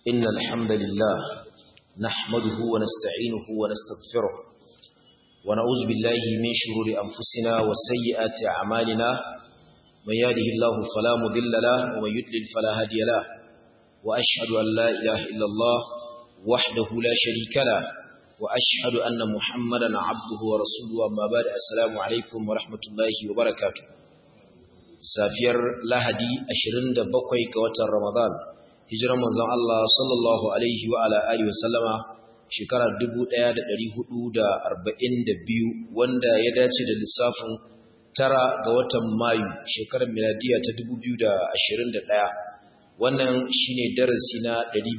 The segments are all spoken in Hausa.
إن الحمد لله نحمده ونستعينه ونستغفره ونعوذ بالله من شرور أنفسنا وسيئات أعمالنا من يهده الله فلا مضل له ومن يضلل فلا هادي له وأشهد أن لا إله إلا الله وحده لا شريك له وأشهد أن محمدا عبده ورسوله أما بعد السلام عليكم ورحمة الله وبركاته safiyar lahadi 27 ga watan ramadan hijiran manzon Allah sallallahu alaihi wa ala alihi wasallama shekara 1442 wanda ya dace da lissafin tara ga watan mayu shekarar miladiya ta 2021 wannan shine darasi na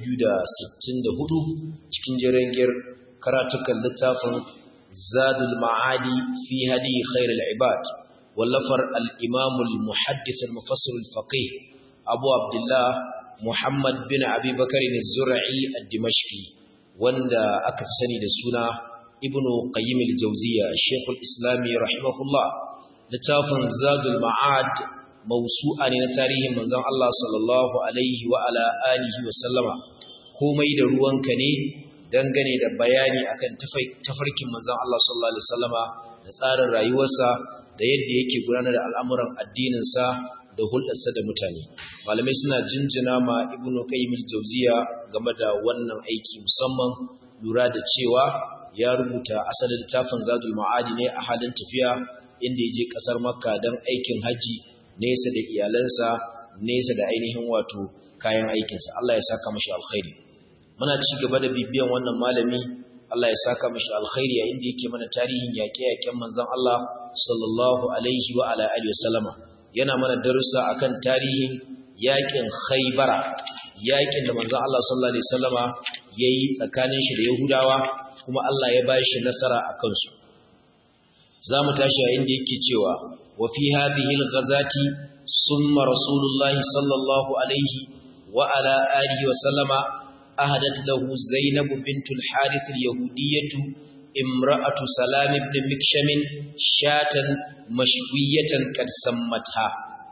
264 cikin jirangiyar karatukan littafin zadul ma'adi fi hadi khairul ibad wallafar al-imam al-muhaddith al-mufassir al-faqih abu abdullah muhammad bin abi bakr az-zur'i ad-dimashqi wanda aka fi sani da suna ibnu qayyim al-jawziyya shaykh al-islam rahimahullah littafin zadul ma'ad mawsu'a ne na tarihin manzon Allah sallallahu alaihi wa ala alihi wa sallama komai da ruwanka ne dangane da bayani akan tafarkin manzon Allah sallallahu alaihi wasallama da tsarin rayuwarsa da yadda yake gudanar da al'amuran addininsa da hulɗarsa da mutane malamai suna jinjina ma ibnu qayyim al-jawziya game da wannan aiki musamman lura da cewa ya rubuta asalin littafin zadul ma'adi ne a halin tafiya inda ya je ƙasar makka don aikin haji nesa da iyalansa nesa da ainihin wato kayan aikinsa Allah ya saka mashi alkhairi muna ci gaba da bibiyan wannan malami Allah ya saka mashi alkhairi yayin da yake mana tarihin yaƙe-yaƙen manzon Allah sallallahu alaihi wa ala alihi wasallama yana mana darussa akan tarihin yaƙin Khaybara yaƙin da manzon Allah sallallahu alaihi wasallama yayi tsakanin shi da Yahudawa kuma Allah ya bashi nasara akan su zamu tashi yayin da yake cewa wa fi hadhihi al-ghazati summa rasulullahi sallallahu alaihi wa ala alihi wasallama أهدت له زينب بنت الحارث اليهودية امرأة سلام بن مكشم شاة مشوية قد سمتها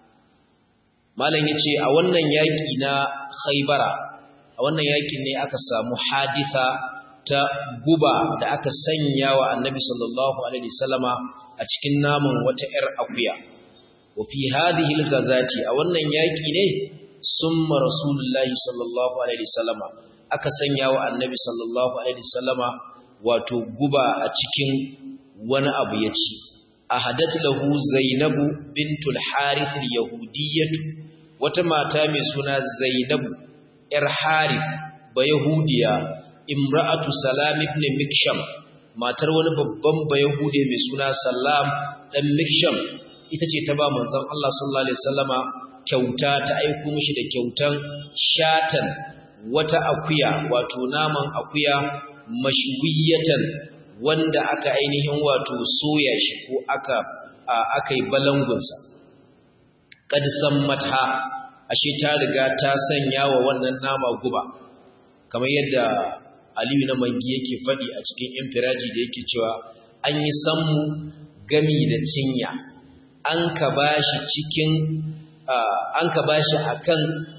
malam yace a wannan yaki na Khaybara a wannan yakin ne aka samu hadisa ta guba da aka sanya wa Annabi sallallahu alaihi wasallama a cikin naman wata ƴar akuya wa fi hadhihi al-ghazati a wannan yaki ne summa rasulullahi sallallahu alaihi wasallama aka sanya wa annabi sallallahu alaihi wasallama wato guba a cikin wani abu ya ci ahadat lahu zainabu bintul harith al-yahudiyyah wata mata mai suna zainabu yar harith ba yahudiya imra'atu salam ibn miksham matar wani babban ba yahude mai suna salam dan miksham ita ce ta ba manzon Allah sallallahu alaihi wasallama kyauta ta aiko mishi da kyautan shatan wata akuya wato naman akuya mashwiyatan wanda aka ainihin wato soya shi ko aka aka yi balangunsa kad sammata ashe ta riga ta sanya wa wannan nama guba kamar yadda Aliyu na mangi yake faɗi a cikin infiraji da yake cewa an yi sammu gami da cinya an ka bashi cikin an ka bashi akan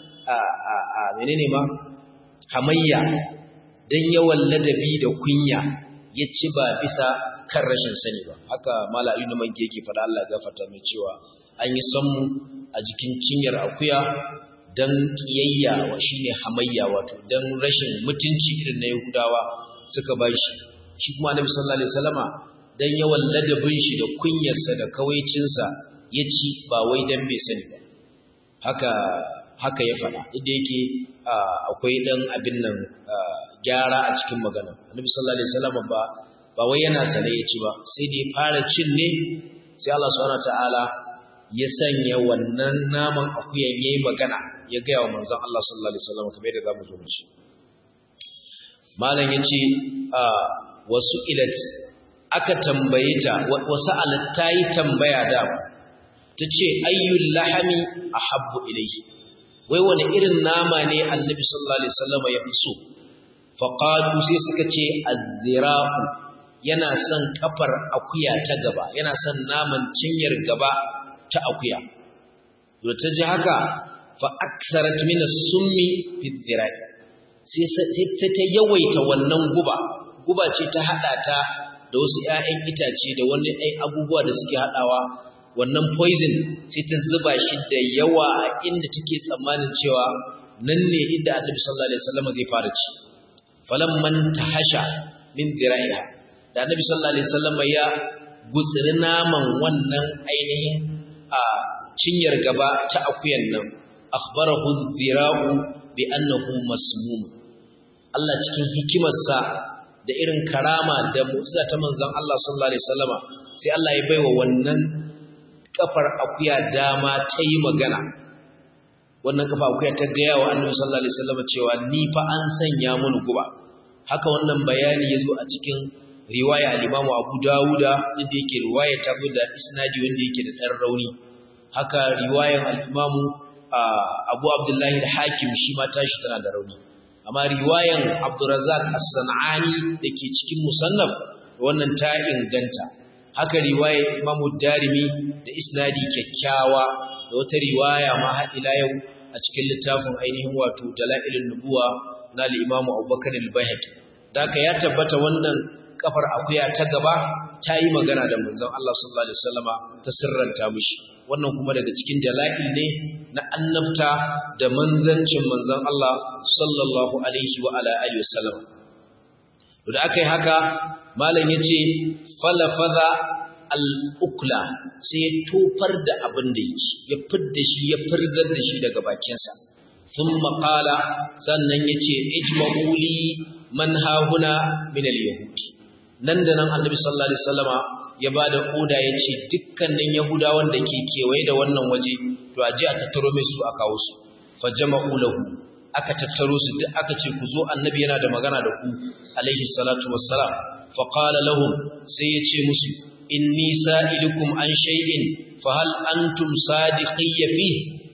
menene ma hamayya don yawan ladabi da kunya ya ci ba bisa kan rashin sani ba haka mala na manke yake faɗa Allah ya gafarta mai cewa an yi sammu a jikin cinyar akuya don kiyayya wa shine hamayya wato don rashin mutunci irin na Yahudawa suka ba shi shi kuma Annabi sallallahu alaihi wasallama dan yawan ladabin shi da kunyarsa da kawaicinsa ya ci ba wai dan bai sani ba haka haka ya faɗa inda yake akwai ɗan abin nan gyara a cikin magana annabi sallallahu alaihi wasallam ba ba wai yana sane ya ci ba sai da ya fara cin ne sai Allah subhanahu ta'ala ya sanya wannan naman akuyan yayi magana ya ga wa manzon Allah sallallahu alaihi wasallam kamar yadda zamu zo shi malam yace wasu ilat aka tambaye ta wasu alat tayi tambaya da tace ayyul lahami ahabbu ilayhi wai wani irin nama ne annabi sallallahu alaihi wasallam ya fi so faqalu sai suka ce az-zira'u yana son kafar akuya ta gaba yana son naman cinyar gaba ta akuya to ta ji haka fa aktharat min as-summi fi dhira'i sai ta yawaita wannan guba guba ce ta hada ta da wasu ƴaƴan itace da wani ai abubuwa da suke hadawa wannan poison sai ta zuba shi da yawa a inda take tsammanin cewa nan ne inda Annabi sallallahu alaihi wasallam zai fara ci falamman tahasha min dira'iha da Annabi sallallahu alaihi wasallam ya gutsiri naman wannan ainihin a cinyar gaba ta akuyan nan akhbarahu dhira'u bi annahu masmum Allah cikin hikimarsa da irin karama da mu'jiza ta manzon Allah sallallahu alaihi wasallama sai Allah ya baiwa wannan kafar akuya dama ta yi magana wannan kafa akuya ta ga yawa Annabi sallallahu alaihi wasallama cewa ni fa an sanya mun guba haka wannan bayani yazo a cikin riwaya al-Imam Abu Dawuda inda yake riwaya ta da isnadi wanda yake da dan rauni haka riwayan al-Imam Abu Abdullahi al-Hakim shi ma tashi tana da rauni amma riwayan Abdurrazzaq As-San'ani dake cikin musannaf wannan ta inganta haka riwayar Imam Darimi da isnadi kyakkyawa da wata riwaya ma har ila yau a cikin littafin ainihin wato Dalailun Nubuwa na al-Imam Abubakar al-Baihaqi daka ya tabbata wannan kafar akuya ta gaba ta yi magana da manzon Allah sallallahu alaihi wasallama ta sirranta mishi wannan kuma daga cikin dalail ne na annabta da manzancin manzon Allah sallallahu alaihi wa ala alihi wasallam da aka yi haka malam yace falafaza al-ukla sai ya tofar da abin da yake ya fidda shi ya firzar da shi daga bakinsa thumma qala sannan yace ijma'u li man hahuna min al-yahudi nan da nan annabi sallallahu alaihi wasallama ya bada oda yace dukkanin yahudawan da ke kewaye da wannan waje to a ji a tattaro mai su a kawo su fajama'u lahu aka tattaro su duk aka ce ku zo annabi yana da magana da ku alaihi salatu wassalam fa qala lahum sai ya ce musu inni sa'ilukum an shay'in fa hal antum sadiqiyya fi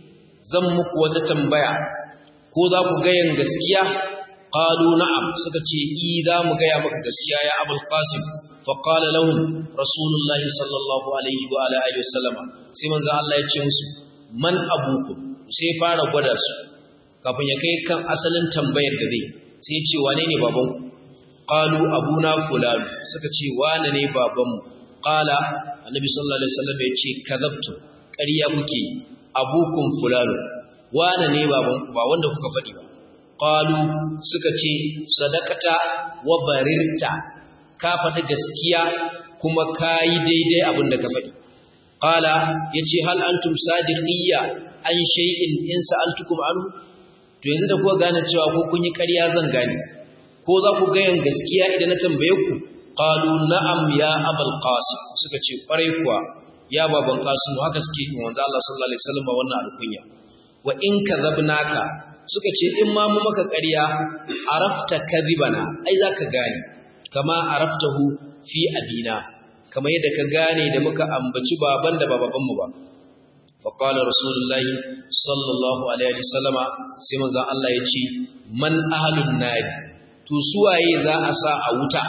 zan muku wata tambaya ko za ku ga yan gaskiya qalu na'am suka ce i za mu ga ya maka gaskiya ya abul qasim fa qala lahum rasulullahi sallallahu alaihi wa ala alihi wasallam sai manzo Allah ya ce musu man abukum sai fara gwada su kafin ya kai kan asalin tambayar da zai sai ya ce wane ne babanku qalu abuna fulan suka ce wane ne babanmu qala annabi sallallahu alaihi wasallam ya ce kadabtu ƙarya kuke abukum fulan wane ne babanku ba wanda kuka faɗi ba qalu suka ce sadaqata wa barirta ka faɗi gaskiya kuma kayi daidai abin da ka faɗi qala yace hal antum sadiqiyya an shay'in in sa'altukum anhu to yanzu da kuka gane cewa ko kun yi ƙarya zan gane ko za ku ga yan gaskiya idan na tambaye ku qalu na'am ya abul qasim suka ce kwarai kuwa ya baban qasim haka suke yi manzo Allah sallallahu alaihi wasallam wannan alkunya wa in kadhabnaka suka ce in ma mu maka ƙarya arafta kadhibana ai zaka gane kama araftahu fi abina kama yadda ka gane da muka ambaci baban da baban mu ba فقال رسول الله صلى الله عليه وسلم sai manzon Allah ya ce man ahlun nar to suwaye za a sa a wuta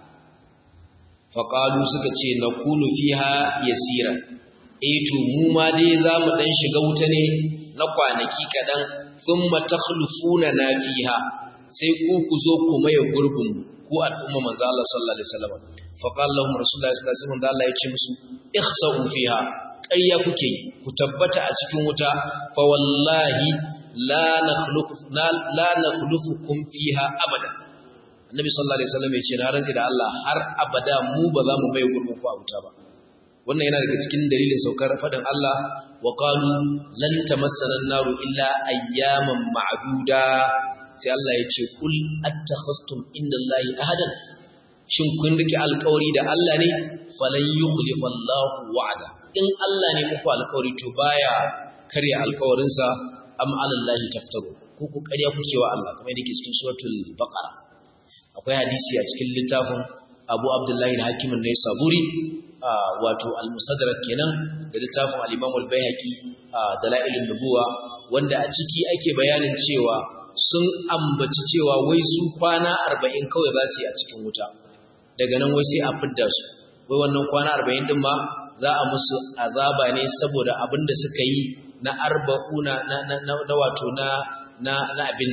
faqalu suka ce nakunu fiha yasira eh to mu ma dai za mu dan shiga wuta ne na kwanaki kadan thumma takhlufuna na fiha sai ku ku zo ku maye gurbin ku al'umma manzo Allah sallallahu alaihi wasallam faqala lahum rasulullahi sallallahu alaihi wasallam Allah ya ce musu ihsa'u fiha ƙarya kuke ku tabbata a cikin wuta fa wallahi la nakhluqu la nakhluqukum fiha abada annabi sallallahu alaihi wasallam yace na rantsi da Allah har abada mu ba za mu mai gurbin ku a wuta ba wannan yana daga cikin dalilin saukar fadin Allah wa qalu lan tamassana an-naru illa ayyaman ma'duda sai Allah yace kul attakhastum indallahi ahadan shin kun rike alƙawari da Allah ne falan yukhlifa Allahu wa'ada in Allah ne muku alƙawari to baya karya alƙawarinsa am alallahi taftaru ko ku ƙarya kuke wa Allah kamar yadda ke cikin suratul baqara akwai hadisi a cikin littafin Abu Abdullahi al-Hakim an-Naisaburi wato al-Mustadrak kenan da littafin al-Imam al-Baihaqi Dalailun Nubuwa wanda a ciki ake bayanin cewa sun ambaci cewa wai su kwana 40 kawai za su yi a cikin wuta daga nan wai sai a fidda su wai wannan kwana 40 din ma za a musu azaba ne saboda abin da suka yi na arba'una na, na, na, na wato na, na, na abin nan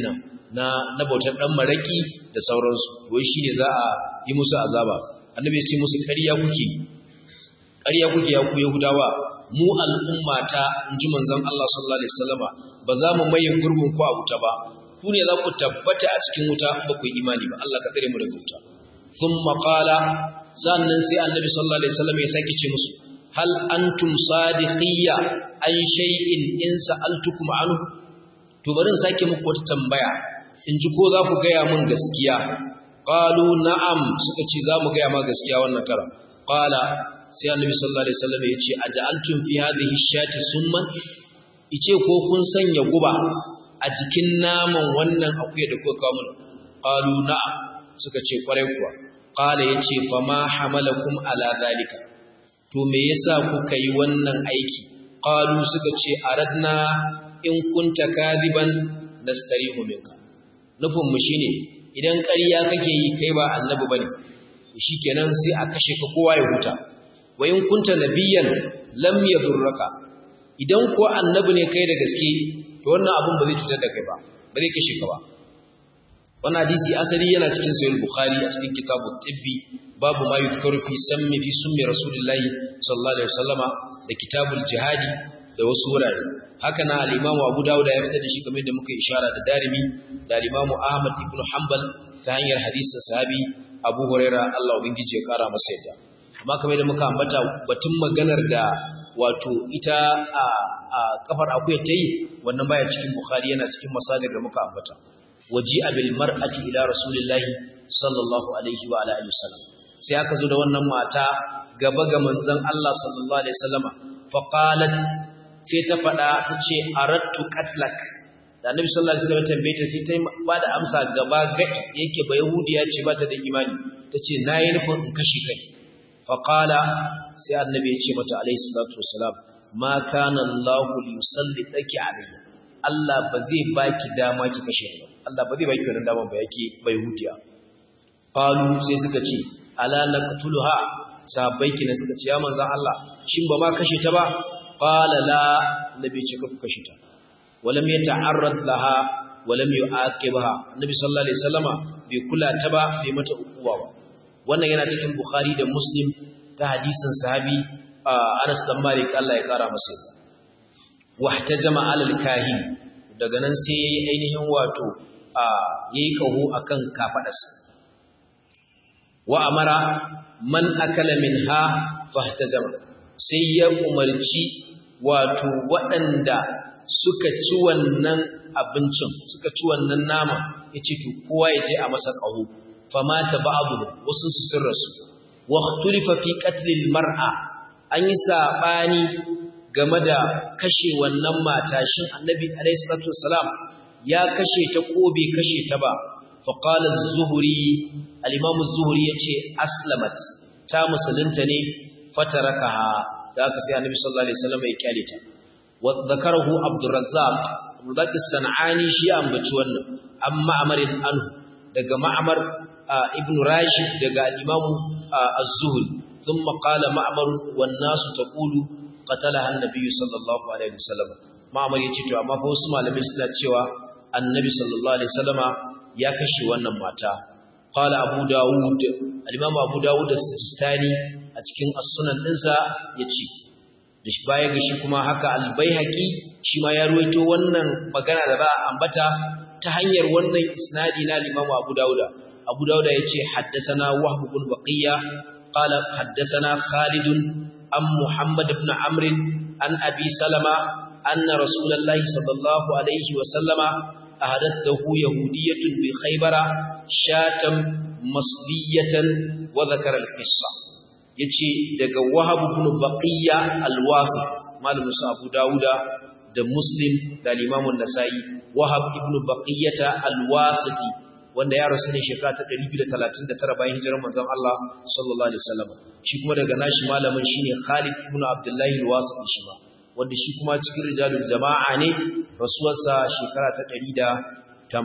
na na bautar dan maraki da sauransu wai shine za a yi musu azaba annabi ya ce musu ƙarya kuke ƙarya kuke ya ku yahudawa mu al'ummata inji manzon Allah sallallahu alaihi wasallama ba za mu maye gurbin ku a wuta ba ku ne za ku tabbata a cikin wuta in ba ku yi imani ba Allah ka tsare mu daga wuta thumma qala sannan sai annabi sallallahu alaihi wasallam ya sake ce musu hal antum sadiqiyya an shay'in in sa'altukum anhu to bari in sake muku wata tambaya in ji ko za ku gaya mun gaskiya qalu na'am suka ce za mu gaya ma gaskiya wannan kara qala sai annabi sallallahu alaihi wasallam ya ce aj'altum fi hadhihi shati summan ice ko kun sanya guba a jikin naman wannan akuya da kuka kawo mun qalu na'am suka ce kwarai kuwa qala yace fa ma hamalakum ala zalika to me yasa kuka yi wannan aiki qalu suka ce aradna in kunta kadiban nastarihu minka nufin mu shine idan ƙarya kake yi kai ba annabi bane shikenan sai a kashe ka kowa ya huta wa in kunta nabiyyan lam yadurraka idan ko annabi ne kai da gaske to wannan abun ba zai cutar da kai ba ba zai kashe ka ba wannan hadisi asali yana cikin sahih bukhari a cikin kitabut tibbi babu ma yuzkaru fi sammi fi summi rasulillahi sallallahu alaihi wasallama da kitabul jihadi da wasu wurare haka na al-imam abu dawud ya fitar da shi kamar da muka ishara da darimi da al-imam ahmad ibn hanbal ta hanyar hadisin sahabi abu huraira Allah ubangiji ya kara masa yadda amma kamar da muka ambata batun maganar da wato ita a, a kafar akuya ta yi wannan baya cikin bukhari yana cikin masadir da muka ambata waji abil mar'ati ila rasulillahi sallallahu alaihi wa ala alihi wasallam sai aka zo da wannan mata gaba ga manzon Allah sallallahu alaihi wasallama fa qalat sai ta fada ta ce aradtu qatlak da annabi sallallahu alaihi wasallam tambaye ta sai ta ba da amsa gaba gadi yake ba yahudiya ce ba ta da imani tace nayi nufin in kashe kai fa qala sai annabi ya ce mata alaihi salatu wassalam ma kana Allah li yusallitaki alayya Allah ba zai baki dama ki kashe ni Allah ba zai baki wannan dama ba yake bai hudiya qalu sai suka ce ala naqtuluha sahabbai kina suka ce ya manzon Allah shin ba ma kashe ta ba qala la nabi ce ka kashe ta walam yata'arrad laha walam yu'aqibha nabi sallallahu alaihi wasallama bai kula ta ba bai mata ukuwa ba wannan yana cikin bukhari da muslim ta hadisin sahabi Anas dan Malik Allah ya kara masa wahtajama alal kahin daga nan sai yayi ainihin wato yayi kaho akan kafadarsa wa amara man akala minha fahtajama sai ya umarci wato waɗanda suka ci wannan abincin suka ci wannan nama yace to kowa ya je a masa kaho famata ba'du wasu su sirrasu wa ikhtulifa fi qatl al-mar'a an yi sabani game da kashe wannan mata shin annabi alayhi salatu wassalam ya kashe ta ko bai kashe ta ba fa qala az-zuhri al-imam az-zuhri yace aslamat ta musulunta ne fatarakaha da aka sai annabi sallallahu alaihi wasallam ya kyale ta wa dhakarahu abdurrazzaq abdurrazzaq as-sanani shi ya ambaci wannan amma amarin anhu daga ma'amar ibn rashid daga al-imam az-zuhri thumma qala ma'mar wan nasu taqulu qatalaha an-nabiy sallallahu alaihi wasallam ma'mar yace to amma fa wasu malamai suna cewa annabi sallallahu alaihi wasallama ya kashe wannan mata qala abu daud al-imam abu daud as-sistani a cikin as-sunan dinsa yace da shi baya ga shi kuma haka al-baihaqi shi ma ya ruwaito wannan magana da ba ambata ta hanyar wannan isnadi na al-imam abu dauda abu dauda yace haddathana wahb ibn baqiya qala haddathana khalid am muhammad ibn amr an abi salama anna rasulullahi sallallahu alaihi wa sallama ahadathu yahudiyyatun bi khaybara shatan masliyatan wa dhakara al-qissa yace daga wahab ibn baqiya al-wasi malamin sa abu dauda da muslim da al-imam an-nasa'i wahab ibn baqiyata al-wasiti wanda ya rasu ne shekara ta 239 bayan hijirar manzon Allah sallallahu alaihi wasallam shi kuma daga nashi malamin shine Khalid ibn Abdullah al-Wasiti shi ma wanda shi kuma cikin rijalul jama'a ne rasuwarsa shekara ta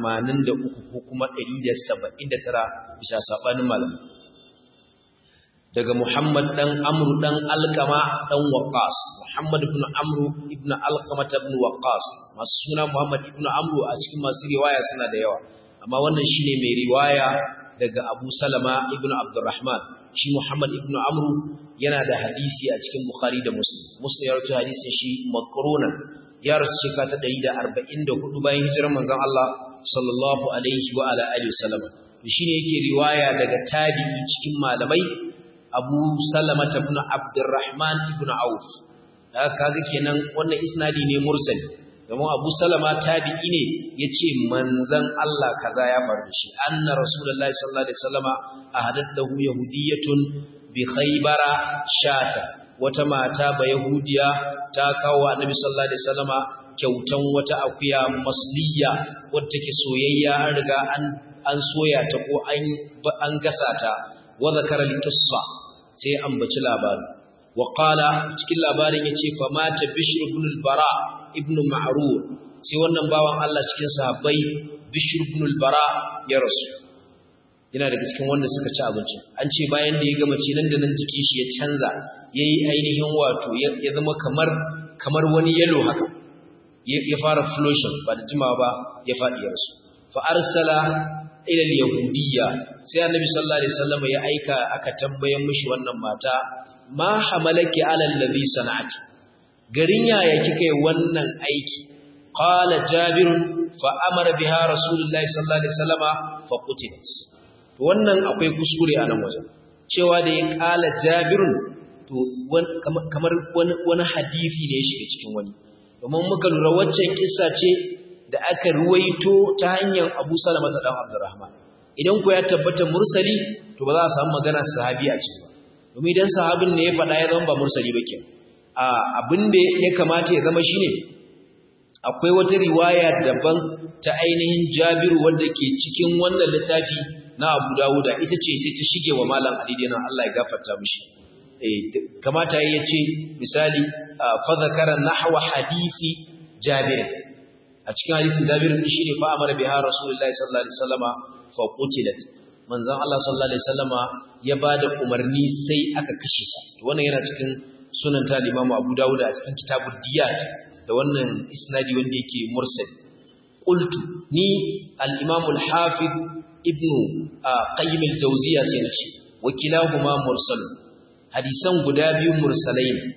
183 ko kuma 179 bisa sabanin malamin daga Muhammad dan Amr dan Alqama dan Waqqas Muhammad ibn Amr ibn Alqama ibn Waqqas masu suna Muhammad ibn Amr a cikin masu riwaya suna da yawa amma wannan shine mai riwaya daga Abu Salama ibn Abdurrahman shi Muhammad ibn Amr yana da hadisi a cikin Bukhari da Muslim Muslim ya rawaito hadisin shi maqrunan ya rasu shekara ta 144 bayan hijirar manzon Allah sallallahu alaihi wa ala alihi wasallam shine yake riwaya daga tabi'i cikin malamai Abu Salama ibn Abdurrahman ibn Auf kaga kenan wannan isnadi ne mursal domin Abu Salama tabi'i ne yace manzon Allah kaza ya faru shi anna rasulullahi sallallahu alaihi wasallama ahadat lahu yahudiyatun bi khaybara shata wata mata ba yahudiya ta kawo annabi sallallahu alaihi wasallama kyautan wata akuya masliya wadda take soyayya an riga an an soya ta ko an an gasa ta wa zakara al-qissa sai ambaci labarin wa qala cikin labarin yace fa mata bishr ibn al-bara ibn ma'rur sai wannan bawan Allah cikin sahabbai bishr ibn al-bara ya rasu yana daga cikin wanda suka ci abinci an ce bayan da ya gama ci nan da nan jikin shi ya canza yayi ainihin wato ya zama kamar kamar wani yellow haka ya fara flushing ba da jimawa ba ya faɗi ya rasu fa arsala ila al-yahudiyya sai annabi sallallahu alaihi wasallam ya aika aka tambaye mishi wannan mata ma hamalaki ala allazi sana'ati garin yaya kika yi wannan aiki qala jabir fa amara biha rasulullahi sallallahu alaihi wasallama fa qutilat to wannan akwai kuskure a nan wajen cewa da ya kala jabirun to kamar wani hadisi ne ya shiga cikin wani domin muka lura waccan kissa ce da aka ruwaito ta hanyar Abu Salama ta dan Abdurrahman idan ku ya tabbata mursali to ba za a samu magana sahabi a cikin ba domin idan sahabin ne ya faɗa ya zama ba mursali ba ke a abin da ya kamata ya zama shine akwai wata riwaya daban ta ainihin Jabiru wanda ke cikin wannan littafi na Abu Dawuda ita ce sai ta shige wa malam Ali dinan Allah ya gafarta mishi eh kamata yayi ce misali fa zakara nahwa hadisi Jabir a cikin hadisi Jabir din shine fa amara biha Rasulullahi sallallahu alaihi wasallama fa qutilat manzon Allah sallallahu alaihi wasallama ya bada umarni sai aka kashe ta wannan yana cikin sunan ta Imam Abu Dawud a cikin kitabud diyat da wannan isnadi wanda yake mursal qultu ni al-Imam al-Hafiz ibn Qayyim al-Jawziyya sai nace wakilahuma mursal hadisan guda biyu mursalai ne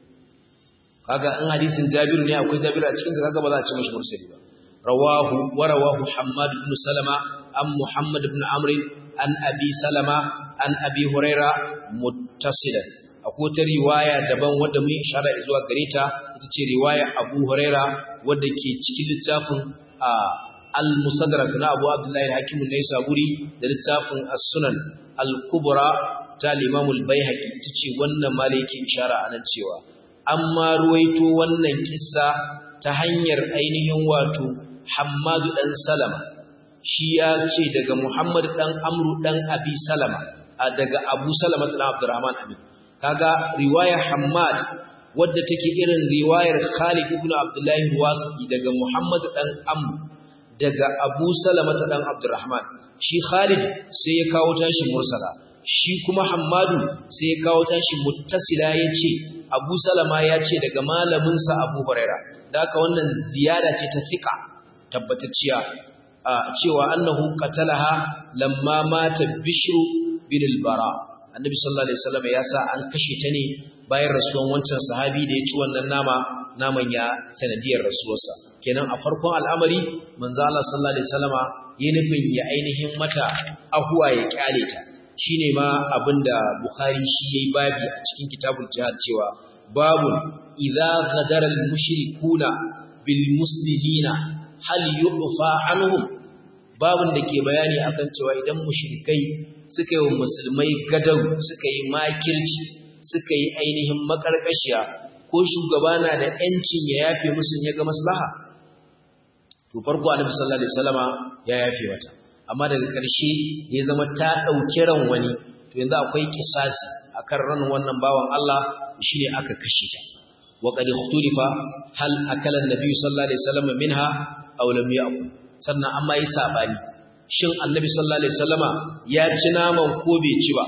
kaga in hadisin Jabir ne akwai Jabir a cikin sa kaga ba za a ce mashi mursali ba rawahu wa rawahu Hammad ibn Salama an Muhammad ibn Amr an Abi Salama an Abi Huraira muttasilan akwai ta riwaya daban wadda mun ishara zuwa gare ta ita ce riwaya Abu Huraira wadda ke cikin littafin al-Musaddarak na Abu Abdullah al-Hakim an-Naisaburi da littafin As-Sunan al-Kubra ta Imam al-Baihaqi ita ce wannan malaki ishara anan cewa amma ruwaito wannan kissa ta hanyar ainihin wato Hammadu dan Salama shi ya ce daga Muhammad dan Amru dan Abi Salama daga Abu Salama dan Abdurrahman Amin kaga riwayar Hammad wadda take irin riwayar Khalid ibn Abdullah Wasi daga Muhammad dan Amr daga Abu Salama dan Abdurrahman shi Khalid sai ya kawo tashi mursala shi kuma Hammadu sai ya kawo tashi muttasila yace Abu Salama ya ce daga malamin sa Abu Huraira da haka wannan ziyada ce ta fiqa tabbatacciya cewa annahu qatalaha lamma mata Bishr bin al-Bara annabi sallallahu alaihi wasallam ya sa an kashe ta ne bayan rasuwan wancan sahabi da ya ci wannan nama naman ya sanadiyar rasuwarsa kenan a farkon al'amari manzo Allah sallallahu alaihi wasallama ya nufin ya ainihin mata ahuwa ya kyale ta shine ma abinda Bukhari shi yayi babi a cikin kitabul jihad cewa babu idza ghadara al-mushrikuna bil muslimina hal yu'fa anhum babun da ke bayani akan cewa idan mushrikai suka yi wa musulmai gadau suka yi makirci suka yi ainihin makarkashiya ko shugaba na da ‘yancin ya yafe musu ya ga maslaha to farko annabi sallallahu alaihi wasallama ya yafe mata amma daga ƙarshe ya zama ta ɗauki ran wani to yanzu akwai kisasi akan ran wannan bawan Allah shine aka kashe ta wa qad ikhtalifa hal akala an-nabi sallallahu alaihi wasallam minha aw lam ya'kul sannan amma yi sabani shin annabi sallallahu alaihi wasallama ya ci naman ko bai ci ba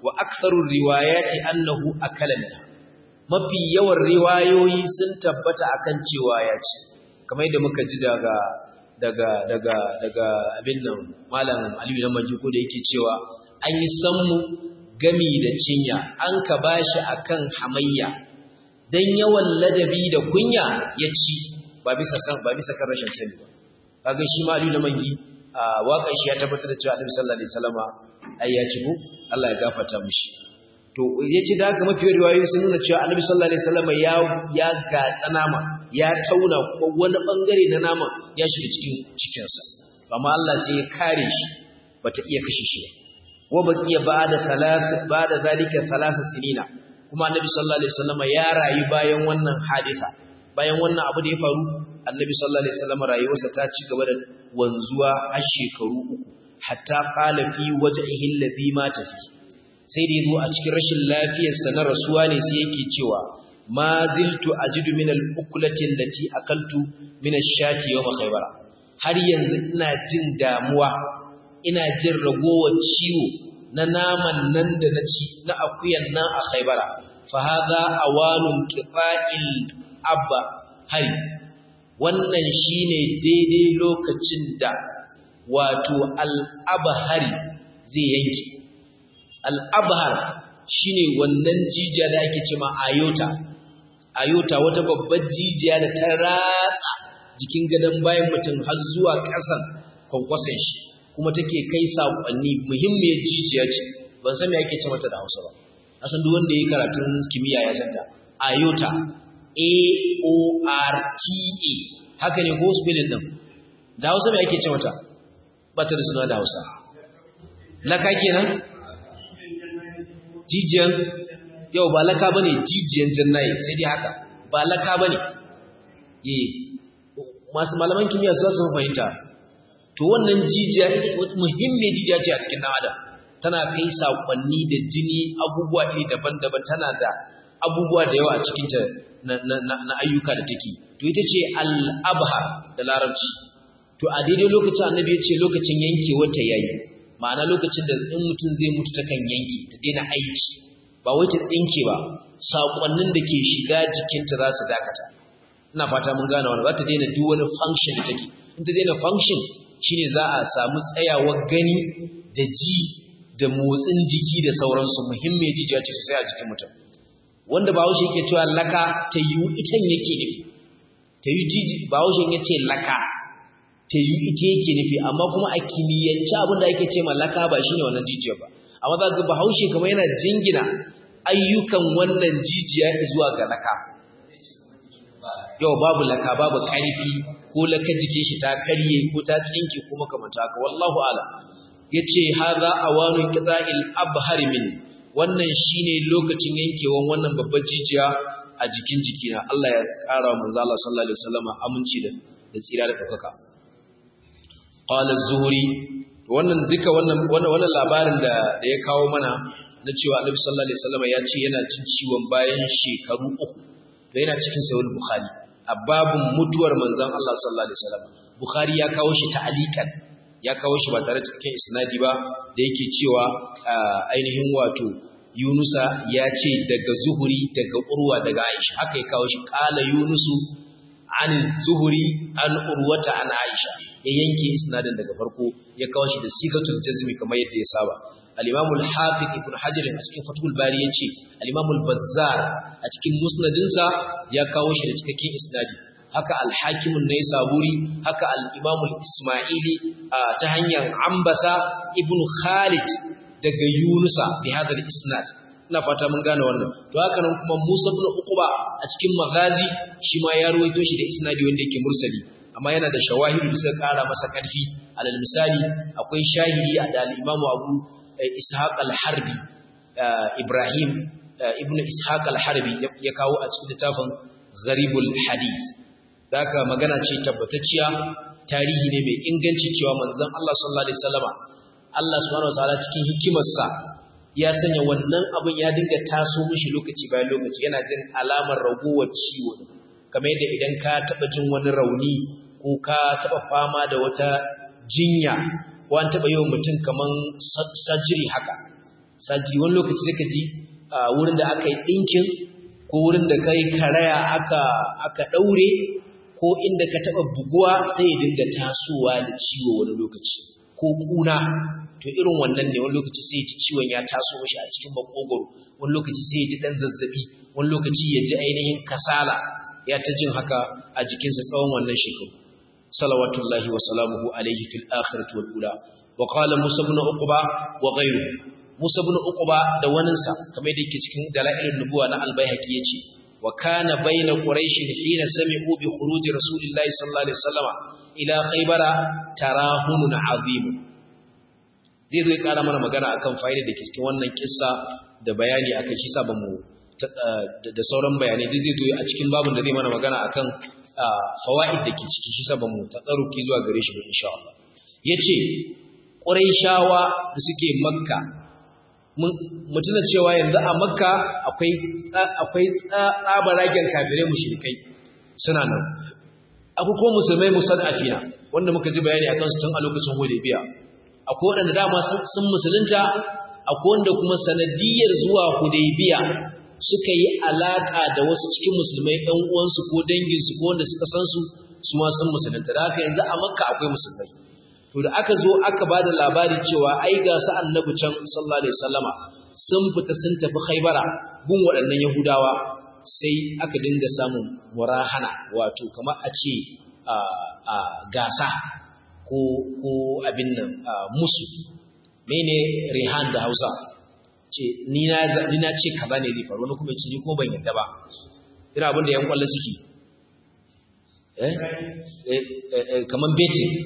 wa aktharur riwayati annahu akala minha mafi yawan riwayoyi sun tabbata akan cewa ya ci kamar yadda muka ji daga daga daga daga abin nan malam Aliyu na Manji ko da yake cewa an yi sammu gami da cinya an ka bashi akan hamayya dan yawan ladabi da kunya ya ci ba bisa san ba bisa kan rashin sani ba kaga shi ma Aliyu na Manji a waƙar shi ya tabbatar da cewa Annabi sallallahu alaihi wasallama ai ya ci ko Allah ya gafarta mishi to yace da haka mafi riwayoyi sun nuna cewa Annabi sallallahu alaihi wasallama ya ya gatsa nama ya tauna kuma wani bangare na naman ya shiga cikin cikinsa amma Allah sai ya kare shi bata iya kashe shi wa baqiya ba'da thalath ba'da zalika thalath sinina kuma annabi sallallahu alaihi wasallam ya rayu bayan wannan hadisa bayan wannan abu da ya faru annabi sallallahu alaihi wasallam rayuwarsa ta ci gaba da wanzuwa har shekaru uku hatta qala fi wajhihi alladhi mata fi sai da yazo a cikin rashin lafiyarsa na rasuwa ne sai yake cewa ma ziltu ajidu min al-ukulati allati akaltu min ash-shati yawm khaybara har yanzu ina jin damuwa ina jin ragowar ciwo na naman nan da na ci na akuyan nan a khaybara fa hadha awanun qita'il abba hari wannan shine daidai lokacin da wato al-abhari zai yanke al-abhar shine wannan jijiya da ake cewa ayota ayota wata babbar jijiya da ta ratsa jikin gadon bayan mutum har zuwa ƙasan kwankwason shi kuma take kai saƙonni muhimmiyar jijiya ce ban san me ake ce mata da Hausa ba asan duk wanda yayi karatun kimiyya ya santa ayota a o r t a haka ne ko spelling din da Hausa me ake ce mata ba ta da suna da Hausa laka kenan jijiyan yau ba laka bane jijiyan jannaye sai dai haka ba laka bane eh masu malaman kimiyya su su fahimta to wannan jijiya muhimmiyar jijiya ce a cikin dan adam tana kai sakonni da jini abubuwa iri daban-daban tana da abubuwa da yawa a cikin ta na, ayyuka da take to ita ce al-abhar da larabci to a daidai lokacin annabi ya ce lokacin yankewar ta yayi ma'ana lokacin da in mutum zai mutu takan yanke ta daina aiki ba wai ta tsinke ba saƙonnin da ke shiga jikinta za su dakata ina fata mun gane wannan za ta daina duk wani function da take in ta daina function shine za a samu tsayawar gani da ji da motsin jiki da sauransu muhimmiyar jijiya ce sosai a jikin mutum wanda bahaushe yake cewa laka ta yi itan yake nufi ta yi jiji bahaushe ya ce laka ta yi ita yake nufi amma kuma a kimiyyance abin da ake ce ma laka ba shine wannan jijiyar ba amma za ga bahaushe kamar yana jingina ayyukan wannan jijiya zuwa ga laka yau babu laka babu ƙarfi ko laka jike shi ta karye ko ta tsinke ko makamanta haka wallahu ala yace hadha awanu qita'il abhar min wannan shine lokacin yankewan wannan babbar jijiya a jikin jikina Allah ya ƙara wa manzo Allah sallallahu alaihi wasallam aminci da da tsira da dokaka qala az-zuhri wannan duka wannan wannan labarin da da ya kawo mana na cewa Annabi sallallahu alaihi wasallam ya ce yana cin ciwon bayan shekaru uku to yana cikin sahih bukhari a babun mutuwar manzon Allah sallallahu alaihi wasallam bukhari ya kawo shi ta'alikan ya kawo shi ba tare da cikin isnadi ba da yake cewa ainihin wato Yunusa ya ce daga Zuhuri daga Urwa daga Aisha haka ya kawo shi kala Yunusu an Zuhuri an Urwata an Aisha ya yanke isnadin daga farko ya kawo shi da sigatul jazmi kamar yadda ya saba al-Imam al-Hafiz Ibn Hajar a cikin Fathul Bari yace al-Imam al-Bazzar a cikin musnadinsa ya kawo shi da cikakken isnadi haka al-Hakim an-Naisaburi haka al-Imam al-Isma'ili ta hanyar Ambasa Ibn Khalid daga Yunusa bi hadal isnad ina fata mun gane wannan to haka nan kuma Musa ibn Uqba a cikin Maghazi shi ma ya ruwaito shi da isnadi wanda yake mursali amma yana da shawahidu da suka kara masa karfi alal misali akwai shahidi da al-Imam Abu Ishaq al-Harbi Ibrahim ibn Ishaq al-Harbi ya kawo a cikin littafin Gharibul Hadith haka magana ce tabbatacciya tarihi ne mai inganci cewa manzon Allah sallallahu alaihi wasallama Allah subhanahu wataala cikin hikimarsa ya sanya wannan abin ya dinga taso mishi lokaci bayan lokaci yana jin alamar ragowar ciwo kamar yadda idan ka taba jin wani rauni ko ka taba fama da wata jinya ko an taba yawan mutum kaman surgery haka sajiri wani lokaci sai ka ji wurin da aka yi ɗinkin ko wurin da kai karaya aka aka ɗaure ko inda ka taɓa buguwa sai ya dinga tasowa da ciwo wani lokaci ko ƙuna to irin wannan ne wani lokaci sai ya ji ciwon ya taso mashi a cikin makogoro wani lokaci sai ya ji ɗan zazzaɓi wani lokaci ya ji ainihin kasala ya ta jin haka a jikinsa tsawon wannan shekaru salawatullahi wa salamuhu alaihi fil akhirati wal ula wa qala musa ibn uqba wa ghayruhu musa ibn uqba da waninsa kamar da yake cikin dalailun nubuwa na al-baihaqi yace wa kana bayna quraish hina sami'u bi khuruj rasulillahi sallallahu alaihi wasallam ila khaybara tarahunun azim zai zo ya kara mana magana akan fa'ida da ke cikin wannan kissa da bayani akan shi sa mu da sauran bayanai duk zai zo a cikin babin da zai mana magana akan fawaid da ke ciki shi sa mu tsaruki zuwa gare shi ba insha Allah yace quraishawa da suke makka mutuna cewa yanzu a makka akwai tsabaragen kafirai mushrikai suna nan akwai ko musulmai musadafina wanda muka ji bayani akan su tun a lokacin hudaybiya akwai waɗanda dama sun musulunta akwai wanda kuma sanadiyar zuwa hudaybiya suka yi alaka da wasu cikin musulmai ɗan uwansu ko danginsu ko wanda suka san su su ma sun musulunta da haka yanzu a makka akwai musulmai to da aka zo aka bada labari cewa ai ga su annabi can sallallahu alaihi wasallama sun fita sun tafi khaybara gun waɗannan yahudawa sai aka dinga samun murahana wato kamar a ce a gasa ko ko abin nan musu mene rihan da Hausa ce ni na ni na ce kaza ne zai faru wani kuma ce ni kuma ban yarda ba ina abin da yan kwallo suke eh eh kaman betting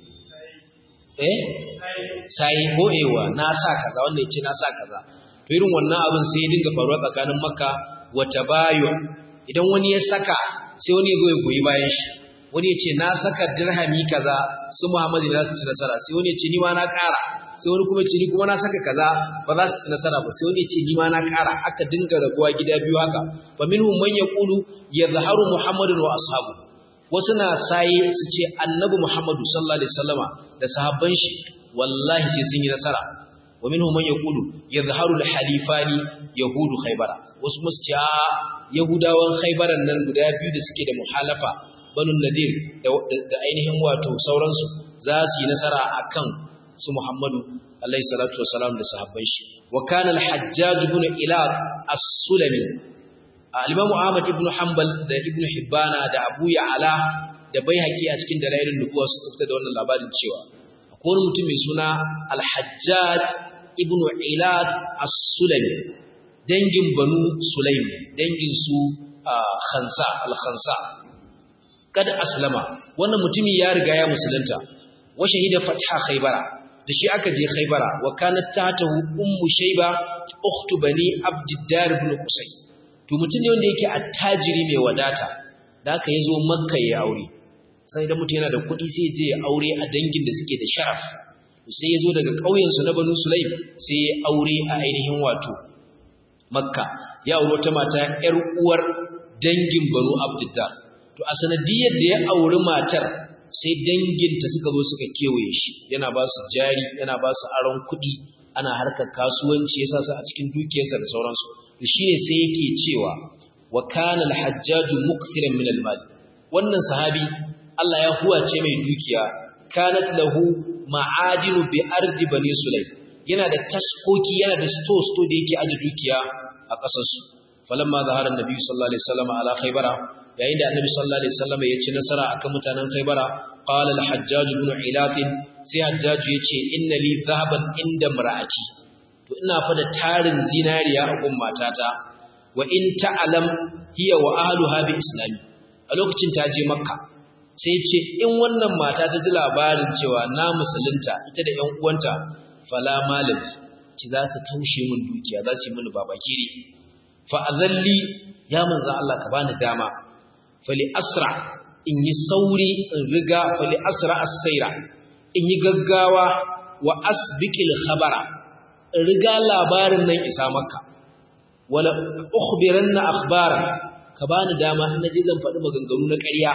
eh sai ko ewa na sa kaza wanda yace na sa kaza to irin wannan abin sai ya dinga faruwa tsakanin makka wa tabayu idan wani ya saka sai wani ya zo ya goyi bayan shi wani ya ce na saka dirhami kaza su muhammadu za su ci nasara sai wani ya ce ni ma na ƙara sai wani kuma ce ni kuma na saka kaza ba za su ci nasara ba sai wani ya ce ni ma na ƙara aka dinga raguwa gida biyu haka fa minhum man yaqulu yadhharu muhammadun wa ashabu wasu na saye su ce annabi muhammadu sallallahu alaihi wasallama da sahabban shi wallahi sai sun yi nasara wa minhum man yaqulu yadhharu al-halifani yahudu khaybara wasu musu ce a yahudawan khaybaran nan guda biyu da suke da muhalafa banu nadir da ainihin wato sauransu za su yi nasara akan su muhammadu alaihi salatu wasalam da sahabban shi wa kana al-hajjaj ibn ilaq as-sulami al-imam ahmad ibn hanbal da ibn hibbana da abu ya'ala da baihaqi a cikin dalailin nubuwa su fita da wannan labarin cewa akwai wani mutum mai suna al-hajjaj ibn ilaq as-sulami dangin banu sulaim dangin su khansa al-khansa kada aslama wannan mutumi ya riga ya musulunta wa shahida fatha khaybara da shi aka je khaybara wa kanat tatahu ummu shayba ukhtu bani abdiddar ibn qusay to mutum ne wanda yake attajiri mai wadata da aka yazo makka ya aure sai da mutum yana da kuɗi sai je ya aure a dangin da suke da sharaf sai yazo daga ƙauyen su na banu sulaim sai ya aure a ainihin wato makka ya aure wata mata yar uwar dangin banu abdiddar to a sanadiyar da ya auri matar sai danginta suka zo suka kewaye shi yana ba su jari yana ba su aron kuɗi ana harkar kasuwanci ya sa a cikin dukiyarsa da sauransu da shi ne sai yake cewa wa kana al-hajjaju mukthiran min al-mal wannan sahabi Allah ya huwace mai dukiya kanat lahu ma'adinu bi ardi bani sulaim yana da taskoki yana da store store da yake aje dukiya a ƙasar su falamma zahara annabi sallallahu alaihi wasallam ala khaybara yayin da annabi sallallahu alaihi wasallam ya ci nasara akan mutanen Khaybara qala al-hajjaj ibn ilat sai hajjaj yace inna li dhahaban inda mar'ati to ina fa da tarin zinariya a gun matata wa in ta'lam hiya wa ahluha bi islami a lokacin ta je makka sai ce in wannan mata ta ji labarin cewa na musulunta ita da ƴan uwanta fala malam ci za su taushe min dukiya za su yi mini babakire fa azalli ya manzo Allah ka bani dama fali asra in yi sauri in riga fali asra as-saira in yi gaggawa wa asbiqil khabara in riga labarin nan isa maka wala ukhbiranna akhbara ka bani dama in naje zan faɗi maganganu na ƙarya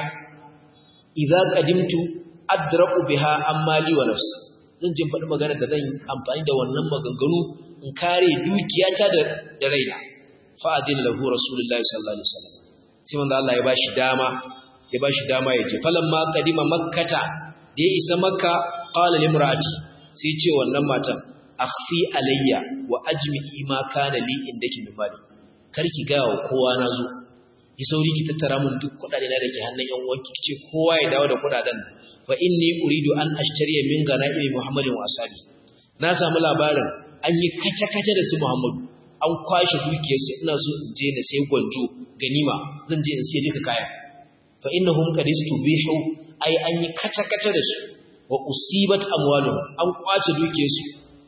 idza qadimtu adra'u biha amma li wa nafsi zan je faɗi magana da zan amfani da wannan maganganu in kare dukiyata da da raina fa adin lahu rasulullahi sallallahu alaihi wasallam sai manzo Allah ya bashi dama ya bashi dama ya je falamma qadima makkata da ya isa makka qala limraati sai ce wannan matan akhfi alayya wa ajmi'i ma kana li indaki min mali karki ga wa kowa nazo ki sauri ki tattara mun duk kudade na dake hannun yan uwanki kice kowa ya dawo da kudaden fa inni uridu an ashtariya min ganaimi muhammadin wa ashabi na samu labarin an yi kace kace da su muhammadu an kwashe dukiyarsu ina so in je na sai gwanjo ganima zan je in sai duka kaya fa innahum qad istubihu ai an yi kace kace da su wa usibat amwaluhum an kwace dukiyarsu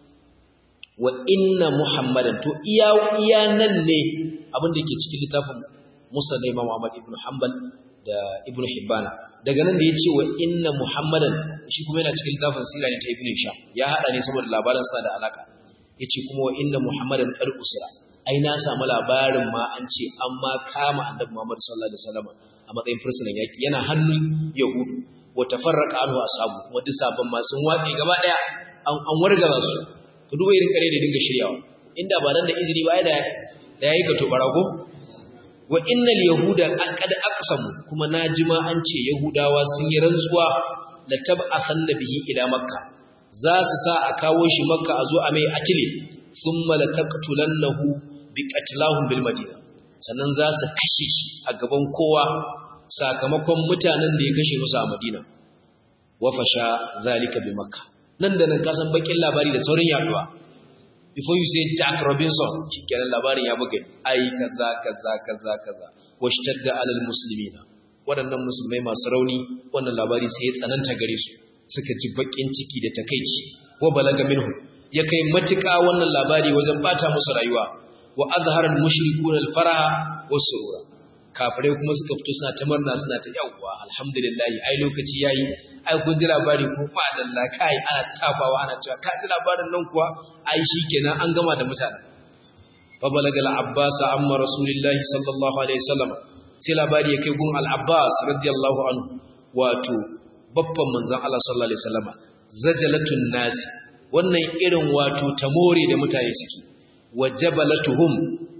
wa inna muhammadan to iya iya nan ne abin da ke cikin littafin musa da imam ahmad ibn hanbal da ibn hibban daga nan da yace wa inna muhammadan shi kuma yana cikin littafin sira ne ta ibn hisham ya hada ne saboda labaran sa da alaka yace kuma wa inna muhammadan qad usira ai na samu labarin ma an ce an ma kama annabi muhammad sallallahu alaihi wasallam a matsayin fursunan yaki yana hannun yahudu wa tafarraqa anhu ashabu kuma duk sabon ma sun watsi gaba daya an an wargaza su ku duba irin kare da dinga shiryawa inda ba dan da izini ba da da yayi ka to barago wa innal yahuda qad aqsamu kuma najima an ce yahudawa sun yi rantsuwa la tab'athanna bihi ila makka za su sa a kawo shi makka a zo a mai atile thumma la taqtulannahu bi qatlahum bil madina sannan za su kashe shi a gaban kowa sakamakon mutanen da ya kashe musu a madina wa fasha zalika bi makka nan da nan ka san bakin labari da saurin yaduwa before you say Jack Robinson shikenan labarin ya buga ai kaza kaza kaza kaza washtadda alal muslimina waɗannan musulmai masu rauni wannan labari sai ya tsananta gare su suka ji bakin ciki da takeici wa balaga minhu ya kai matuƙa wannan labari wajen bata musu rayuwa wa azhara al mushrikuna al faraha was surura kafirai kuma suka fito suna ta murna suna ta yawwa alhamdulillah ai lokaci yayi ai kun ji labari ko fa dalla kai ana tafawa ana cewa ka ji labarin nan kuwa ai shikenan an gama da mutane fa balagal abbas amma rasulullahi sallallahu alaihi wasallam sai labari ya kai gun al abbas radiyallahu anhu wato babban manzon Allah sallallahu alaihi wasallam zajalatun nas wannan irin wato tamore da mutane suke wajabalatuhum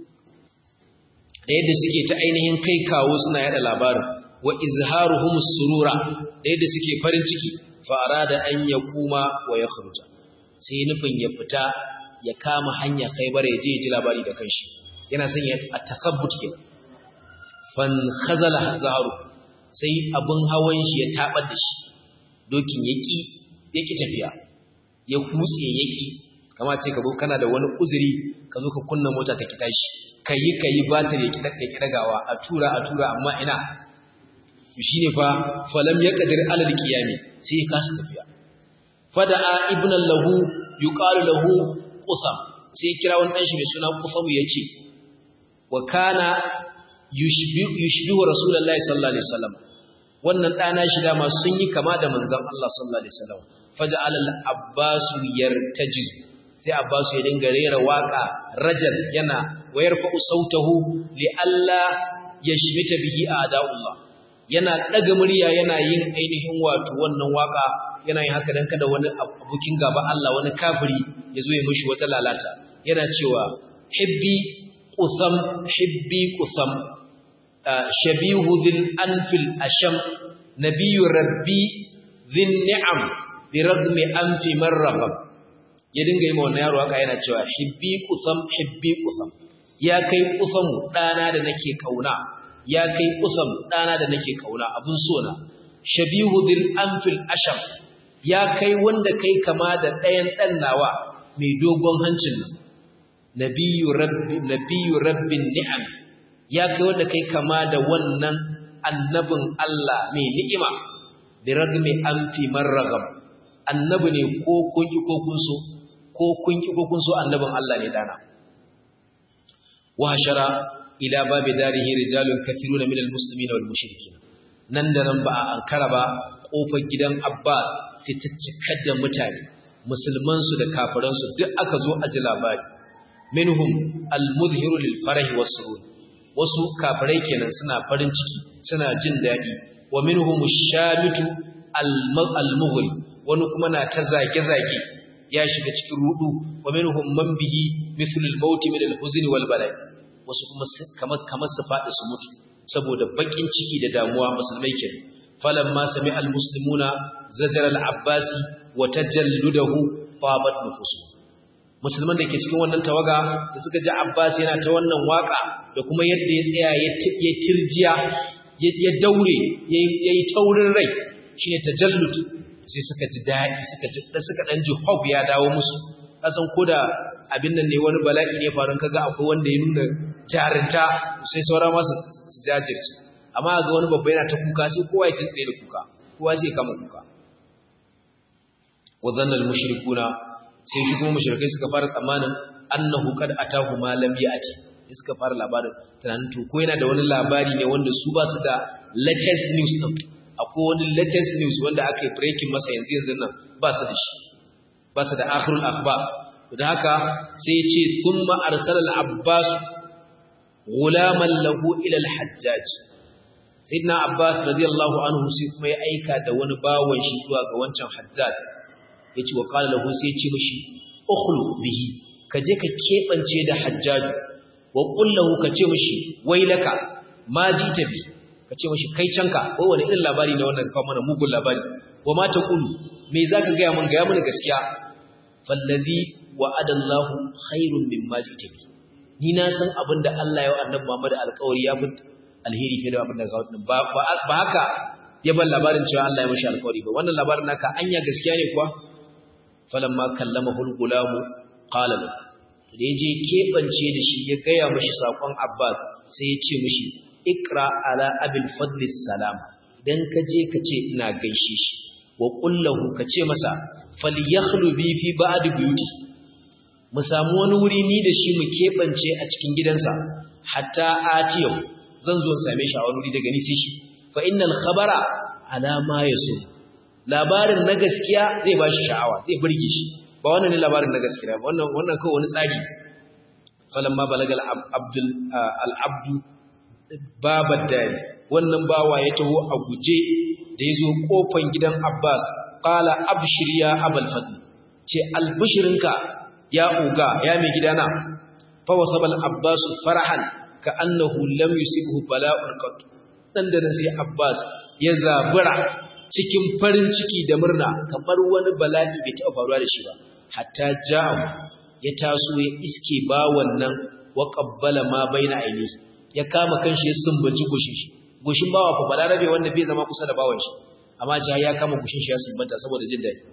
da yadda suke ta ainihin kai kawo suna yada labarin wa izharuhum surura da yadda suke farin ciki fa arada an yakuma wa yakhruja sai nufin ya fita ya kama hanya Khaibar ya je ya ji labari da kanshi yana son ya takhabbut ke fan khazala zaharu sai abun hawan shi ya tabar da shi dokin yaki yaki tafiya ya kutse yaki kama ce ka zo kana da wani uzuri ka zo ka kunna mota ta kita shi kayi kayi batir ya ki dagawa a tura a tura amma ina shi ne fa falam ya kadir alal qiyami sai ya kasa tafiya fada'a ibn lahu yuqalu lahu qusam sai ya kira wani dan shi mai suna qusam yace wa kana yushbihu yushbihu rasulullahi sallallahu alaihi wasallam wannan dana shi da masu sun yi kama da manzon Allah sallallahu alaihi wasallam faja'al al-abbas yartajiz sai abbas ya dinga rera waka rajal yana wayar fa'u sautahu li alla yashmita bihi a'da'ullah yana daga murya yana yin ainihin wato wannan waka yana yin haka dan kada wani abokin gaba Allah wani kafiri ya zo ya mishi wata lalata yana cewa hibbi qusam hibbi qusam shabihu dhil anfil asham nabiyyu rabbi dhin ni'am bi ragmi anfi marrabab ya dinga yi ma wannan yaro haka yana cewa hibbi qusam hibbi qusam ya kai qusamu dana da nake kauna ya kai kusam ɗana da nake kauna abun sona shabihu dil anfil asham ya kai wanda kai kama da ɗayan ɗan nawa mai dogon hancin nan nabiyyu rabbi nabiyyu rabbin ni'am ya kai wanda kai kama da wannan annabin Allah mai ni'ima bi ragmi anfi marragam annabi ne ko kun ki ko kun so ko kun ki ko kun so annabin Allah ne dana wa hashara ila babi darihi rijalun kathiruna minal muslimina wal mushrikin nan da nan ba a ankara ba kofar gidan Abbas sai ta cika da mutane musulman su da kafiran su duk aka zo a ji labari minhum al mudhiru lil farahi was surur wasu kafirai kenan suna farin ciki suna jin dadi wa minhum shamitu al mughri wani kuma na ta zage zage ya shiga cikin rudu wa minhum man bihi mithlu al-maut min al-huzn wal bala wasu kuma kamar kamar su fadi su mutu saboda bakin ciki da damuwa musulmai kenan falamma sami'a al-muslimuna zajara al-abbasi wa tajalludahu fabat nufusu musulman da ke cikin wannan tawaga da suka ji abbas yana ta wannan waka da kuma yadda ya tsaya ya tirjiya ya daure ya yi taurin rai shine tajallud sai suka ji daɗi suka ji suka dan ji hope ya dawo musu kasan koda abin nan ne wani bala'i ne farin kaga akwai wanda ya nuna jarinta sai saura masu su jajirce amma ga wani babba yana ta kuka sai kowa ya tsaye da kuka kowa sai ya kama kuka wa dhanna al mushrikuna sai shi kuma mushrikai suka fara tsammanin annahu kad atahu ma lam yati suka fara labarin tunanin to ko yana da wani labari ne wanda su ba su da latest news din akwai wani latest news wanda aka yi breaking masa yanzu yanzu nan ba su da shi ba su da akhirul akhbar da haka sai ya ce thumma arsala al-abbas gulaman lahu ila al-hajjaj sayyidina abbas radiyallahu anhu sai kuma ya aika da wani bawon shi zuwa ga wancan hajjaj yace wa qala lahu sai ya ce mishi ukhlu bihi ka je ka kebance da hajjaj wa qul lahu ka ce mishi wailaka ma jita bi ka ce mishi kai canka ko wani irin labari ne wannan kawo mana mugun labari wa ma taqulu me zaka ga mun ga mun gaskiya fallazi wa'ada Allah khairun mimma jita bi ni na san abinda Allah ya annabi Muhammad alƙawari ya fi alheri fiye da abin da ba ba haka ya ban labarin cewa Allah ya mishi alƙawari ba wannan labarin naka anya gaskiya ne kuwa falamma kallamahu al-gulamu qala lahu da yaje kebance da shi ya gaya mishi sakon Abbas sai ya ce mishi ikra ala abil fadl salam idan ka je ka ce ina gaishe shi wa qullahu ka ce masa falyakhlu bi fi ba'd buyuti mu samu wani wuri ni da shi mu kebance a cikin gidansa hatta atiyau zan zo same shi a wani wuri daga ni sai shi fa innal khabara ala ma yasu labarin na gaskiya zai ba shi sha'awa zai burge shi ba wannan ne labarin na gaskiya ba wannan wannan kawai wani tsari falamma balagal abdul al-abdu babad dari wannan bawa ya taho a guje da yazo kofan gidan Abbas qala abshir ya abul fadl ce albishirinka ya uga ya mai gidana fa wasabal abbas farahan ka annahu lam yusibhu bala'un qat dan da sai Abbas ya zabura cikin farin ciki da murna kamar wani bala'i bai taɓa faruwa da shi ba hatta ja'u ya taso ya iske ba wannan wa qabbala ma baina aini ya kama kanshi ya sumbaci goshin shi goshin bawa fa balarabe wanda bai zama kusa da bawan shi amma ja ya kama goshin shi ya sumbanta saboda jin dadi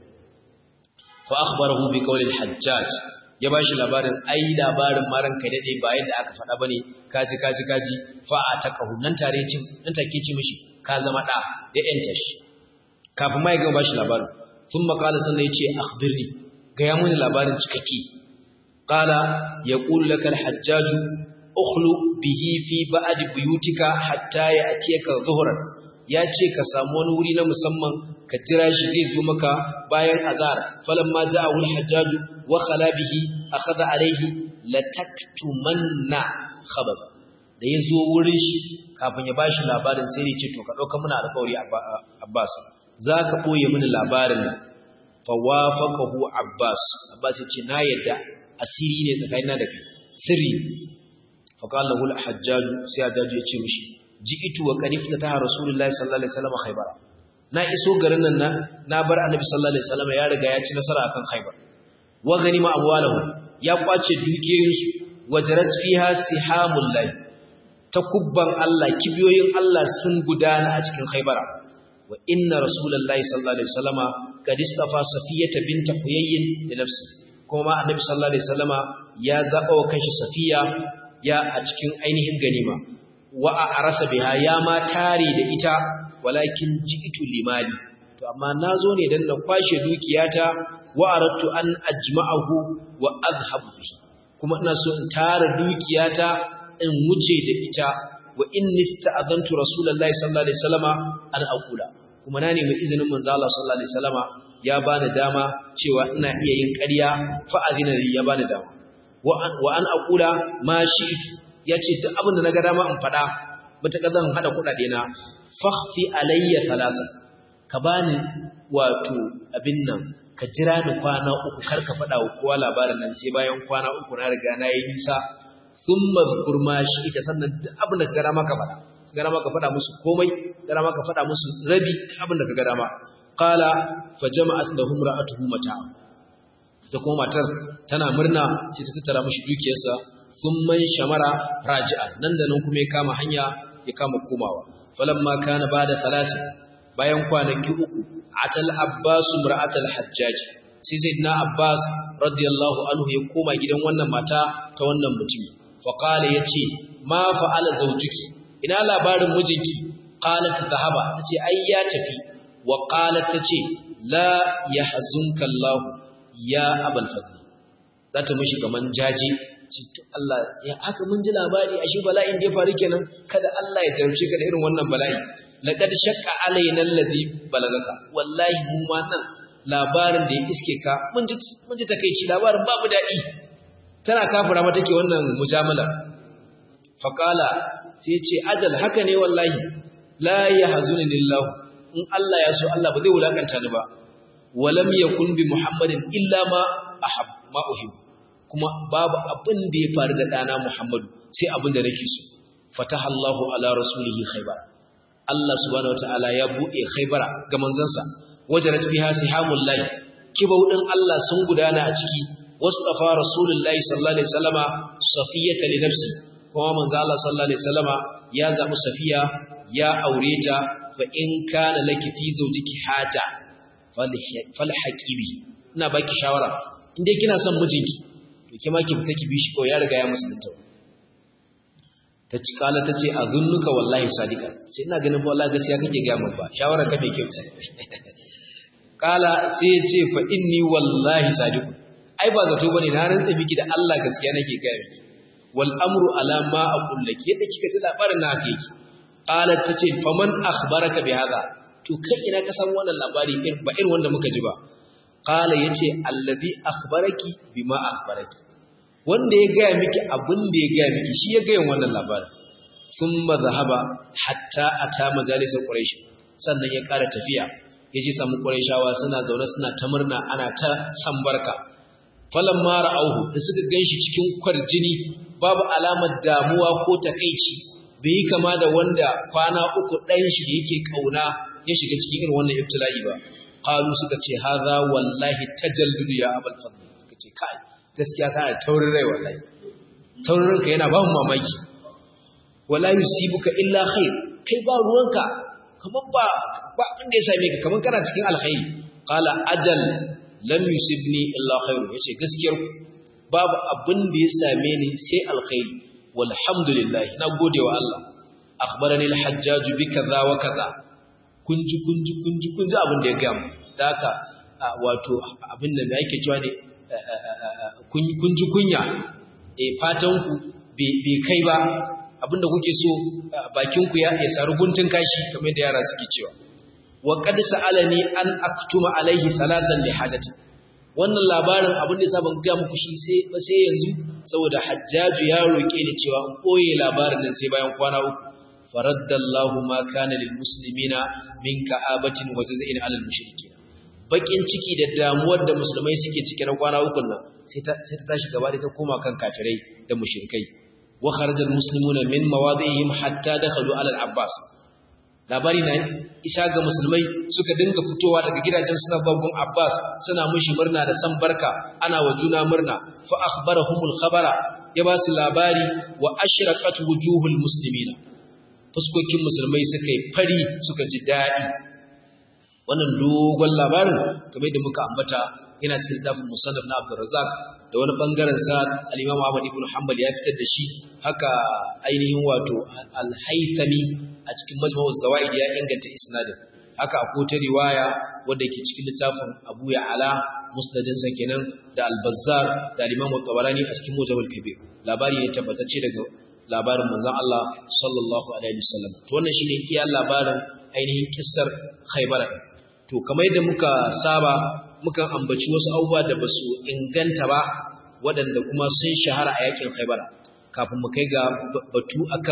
fa akhbarahu bi qawli al-hajjaj ya bashi labarin ai labarin maran kai dade ba yadda aka faɗa bane kaji kaji kaji fa ataqahu nan tare cin nan take ce mishi ka zama da ya yanta shi kafin ma ya gama bashi labarin thumma qala sannan yace akhbirni ga ya muni labarin cikakke qala yaqulu laka al-hajjaj ukhlu bihi fi ba'd buyutika hatta ya'tiyaka dhuhran yace ka samu wani wuri na musamman ka jira shi zai zo maka bayan azar falamma ja'ahu al-hajjaj wa khala bihi akhadha alayhi lataktumanna khabar da ya zo wurin shi kafin ya bashi labarin sai ya ce to ka dauka muna alƙawari Abbas za ka ɓoye mini labarin nan fawafakahu Abbas Abbas ya ce na yadda asiri ne tsakanina da kai sirri faƙalla hul hajjaju sai hajjaju ya ce mishi ji'itu wa qarifta ta rasulullahi sallallahu alaihi wasallam khaybara na iso garin nan na bar annabi sallallahu alaihi wasallam ya riga ya ci nasara akan khaybar wa ganima amwalahu ya kwace dukiyoyinsu wajarat fiha sihamul lahi takubban Allah kibiyoyin Allah sun gudana a cikin khaybara wa inna rasulullahi sallallahu alaihi wasallama kad istafa safiyata bint huyayyin li nafsi kuma annabi sallallahu alaihi wasallama ya zaba wa kanshi safiya ya a cikin ainihin ganima wa arasa biha ya ma tare da ita walakin ji'tu limali to amma nazo ne dan na kwashe dukiyata wa aradtu an ajma'ahu wa adhhabu bihi kuma ina so in tara dukiyata in wuce da ita wa inni sta'adantu rasulullahi sallallahu alaihi wasallama an aqula kuma na nemi izinin manzo Allah sallallahu alaihi wasallama ya bani dama cewa ina iya yin ƙarya fa azina ya bani dama wa an aqula ma shi'tu yace duk abin da naga dama in fada mutaka zan hada kudade na fakhfi alayya thalasa ka bani wato abin nan ka jira ni kwana uku kar ka faɗa wa kowa labarin nan sai bayan kwana uku na riga na yi nisa sun mazkur ma shi ita sannan duk abin da ka gada maka faɗa gada maka faɗa musu komai gada maka faɗa musu rabi abin da ka gada ma qala fa jama'at lahum ra'atuhu mata da kuma matar tana murna sai ta tattara mishi dukiyarsa sun man shamara raji'a nan da nan kuma ya kama hanya ya kama komawa falamma kana bada salasi bayan kwanaki uku atal abbas imra'atal hajjaj sai sayyidina abbas radiyallahu anhu ya koma gidan wannan mata ta wannan mutumi fa qala yace ma fa'ala zawjuki ina labarin mijinki qalat dhahaba tace ai ya tafi wa qalat tace la yahzunka allah ya abul fadl zata mishi kaman jaji to Allah ya aka mun ji labari ashe bala'in da ya faru kenan kada Allah ya jarumce ka da irin wannan bala'i laqad shaqqa alaina alladhi balagaka wallahi mu ma nan labarin da ya iske ka mun ji mun ji takeici labarin babu dadi tana kafira mata take wannan mujamala faqala sai ya ce ajal haka ne wallahi la yahzunni lillah in Allah ya so Allah ba zai wulakanta ni ba walam yakun bi muhammadin illa ma ahab ma uhib kuma babu abin da ya faru da dana muhammadu sai abin da nake so fataha Allahu ala rasulihi khaybar Allah subhanahu wataala ya bude Khaybara ga manzansa wajarat biha sihamul lahi kibau din Allah sun gudana a ciki wastafa rasulullahi sallallahu alaihi wasallama safiyata li nafsi kuma manzo Allah sallallahu alaihi wasallama ya zabi safiya ya aure ta fa in kana laki fi zawjiki haja fal haqibi ina baki shawara in dai kina son mijinki to ke ma ki fita ki bi shi ko ya riga ya musulunta ta ci kala ta ce a zunnuka wallahi sadika sai ina ganin ba wallahi gaskiya kake ga mun ba shawara ka mai kyau ce kala sai ya ce fa inni wallahi sadiku ai ba zato bane na rantsa miki da Allah gaskiya nake ga miki wal amru ala ma aqul laki yadda kika ji labarin na haka yake kala ta ce faman akhbaraka bi hada to kai ina ka san wannan labari ba irin wanda muka ji ba kala yace alladhi akhbaraki bima akhbaraki wanda ya gaya miki abin da ya gaya miki shi ya gaya wannan labarin sun mazahaba hatta a ta majalisar ƙwarai sannan ya ƙara tafiya ya ji samu ƙwarai suna zaune suna ta murna ana ta san barka falon mara auhu da suka gan shi cikin kwarjini babu alamar damuwa ko takaici bai yi kama da wanda kwana uku ɗan shi da yake ƙauna ya shiga cikin irin wannan ibtila'i ba qalu suka ce haza wallahi tajalludu ya abul fadl suka ce kai gaskiya kana taurin rai wallahi taurin ranka yana ba mu mamaki wala yusibuka illa khair kai ba ruwanka kaman ba ba inda ya same ka kaman kana cikin alkhairi qala ajal lam yusibni illa khair yace gaskiyar babu abin da ya same ni sai alkhairi walhamdulillah na gode wa Allah akhbarani al-hajjaj bi kaza wa kaza kunji kunji kunji kunji abin da ya ga mu da haka wato abin da yake cewa ne kun ji kunya e fatanku bai kai ba abinda kuke so bakinku ya ya saru guntun kashi kamar da yara suke cewa wa qad sa'alani an aktuma alaihi thalasan li hajati wannan labarin abin da yasa ban ga muku shi sai ba sai yanzu saboda hajjaju ya roke ni cewa in koye labarin nan sai bayan kwana uku faraddallahu ma kana lil muslimina min ka'abatin wa jaz'in alal mushrikeen bakin ciki da damuwar da musulmai suke cike na kwana ukun nan sai ta tashi gaba da ta koma kan kafirai da mushrikai wa kharaja almuslimuna min mawadihim hatta dakhalu ala al-abbas labari na isa ga musulmai suka dinga fitowa daga gidajen suna babban abbas suna mushi murna da san barka ana wa juna murna fa akhbarahumul khabara ya ba su labari wa ashraqat wujuhul muslimina fuskokin musulmai suka yi fari suka ji daɗi wannan dogon labarin kamar da muka ambata yana cikin littafin musannaf na Abdurrazzaq da wani bangaren sa al-Imam Ahmad ibn Hanbal ya fitar da shi haka ainihin wato al-Haythami a cikin Majmu'uz Zawaid ya inganta isnadin haka akwai ta riwaya wadda ke cikin littafin Abu Ya'la musnadin sa kenan da al-Bazzar da al-Imam Tabarani a cikin Mujam al-Kabir labari ne tabbatacce daga labarin manzon Allah sallallahu alaihi wasallam to wannan shine iya labarin ainihin kissar Khaybar to kamar yadda muka saba mukan ambaci wasu abubuwa da basu inganta ba waɗanda kuma sun shahara a yakin Khaybar kafin mu kai ga batu akan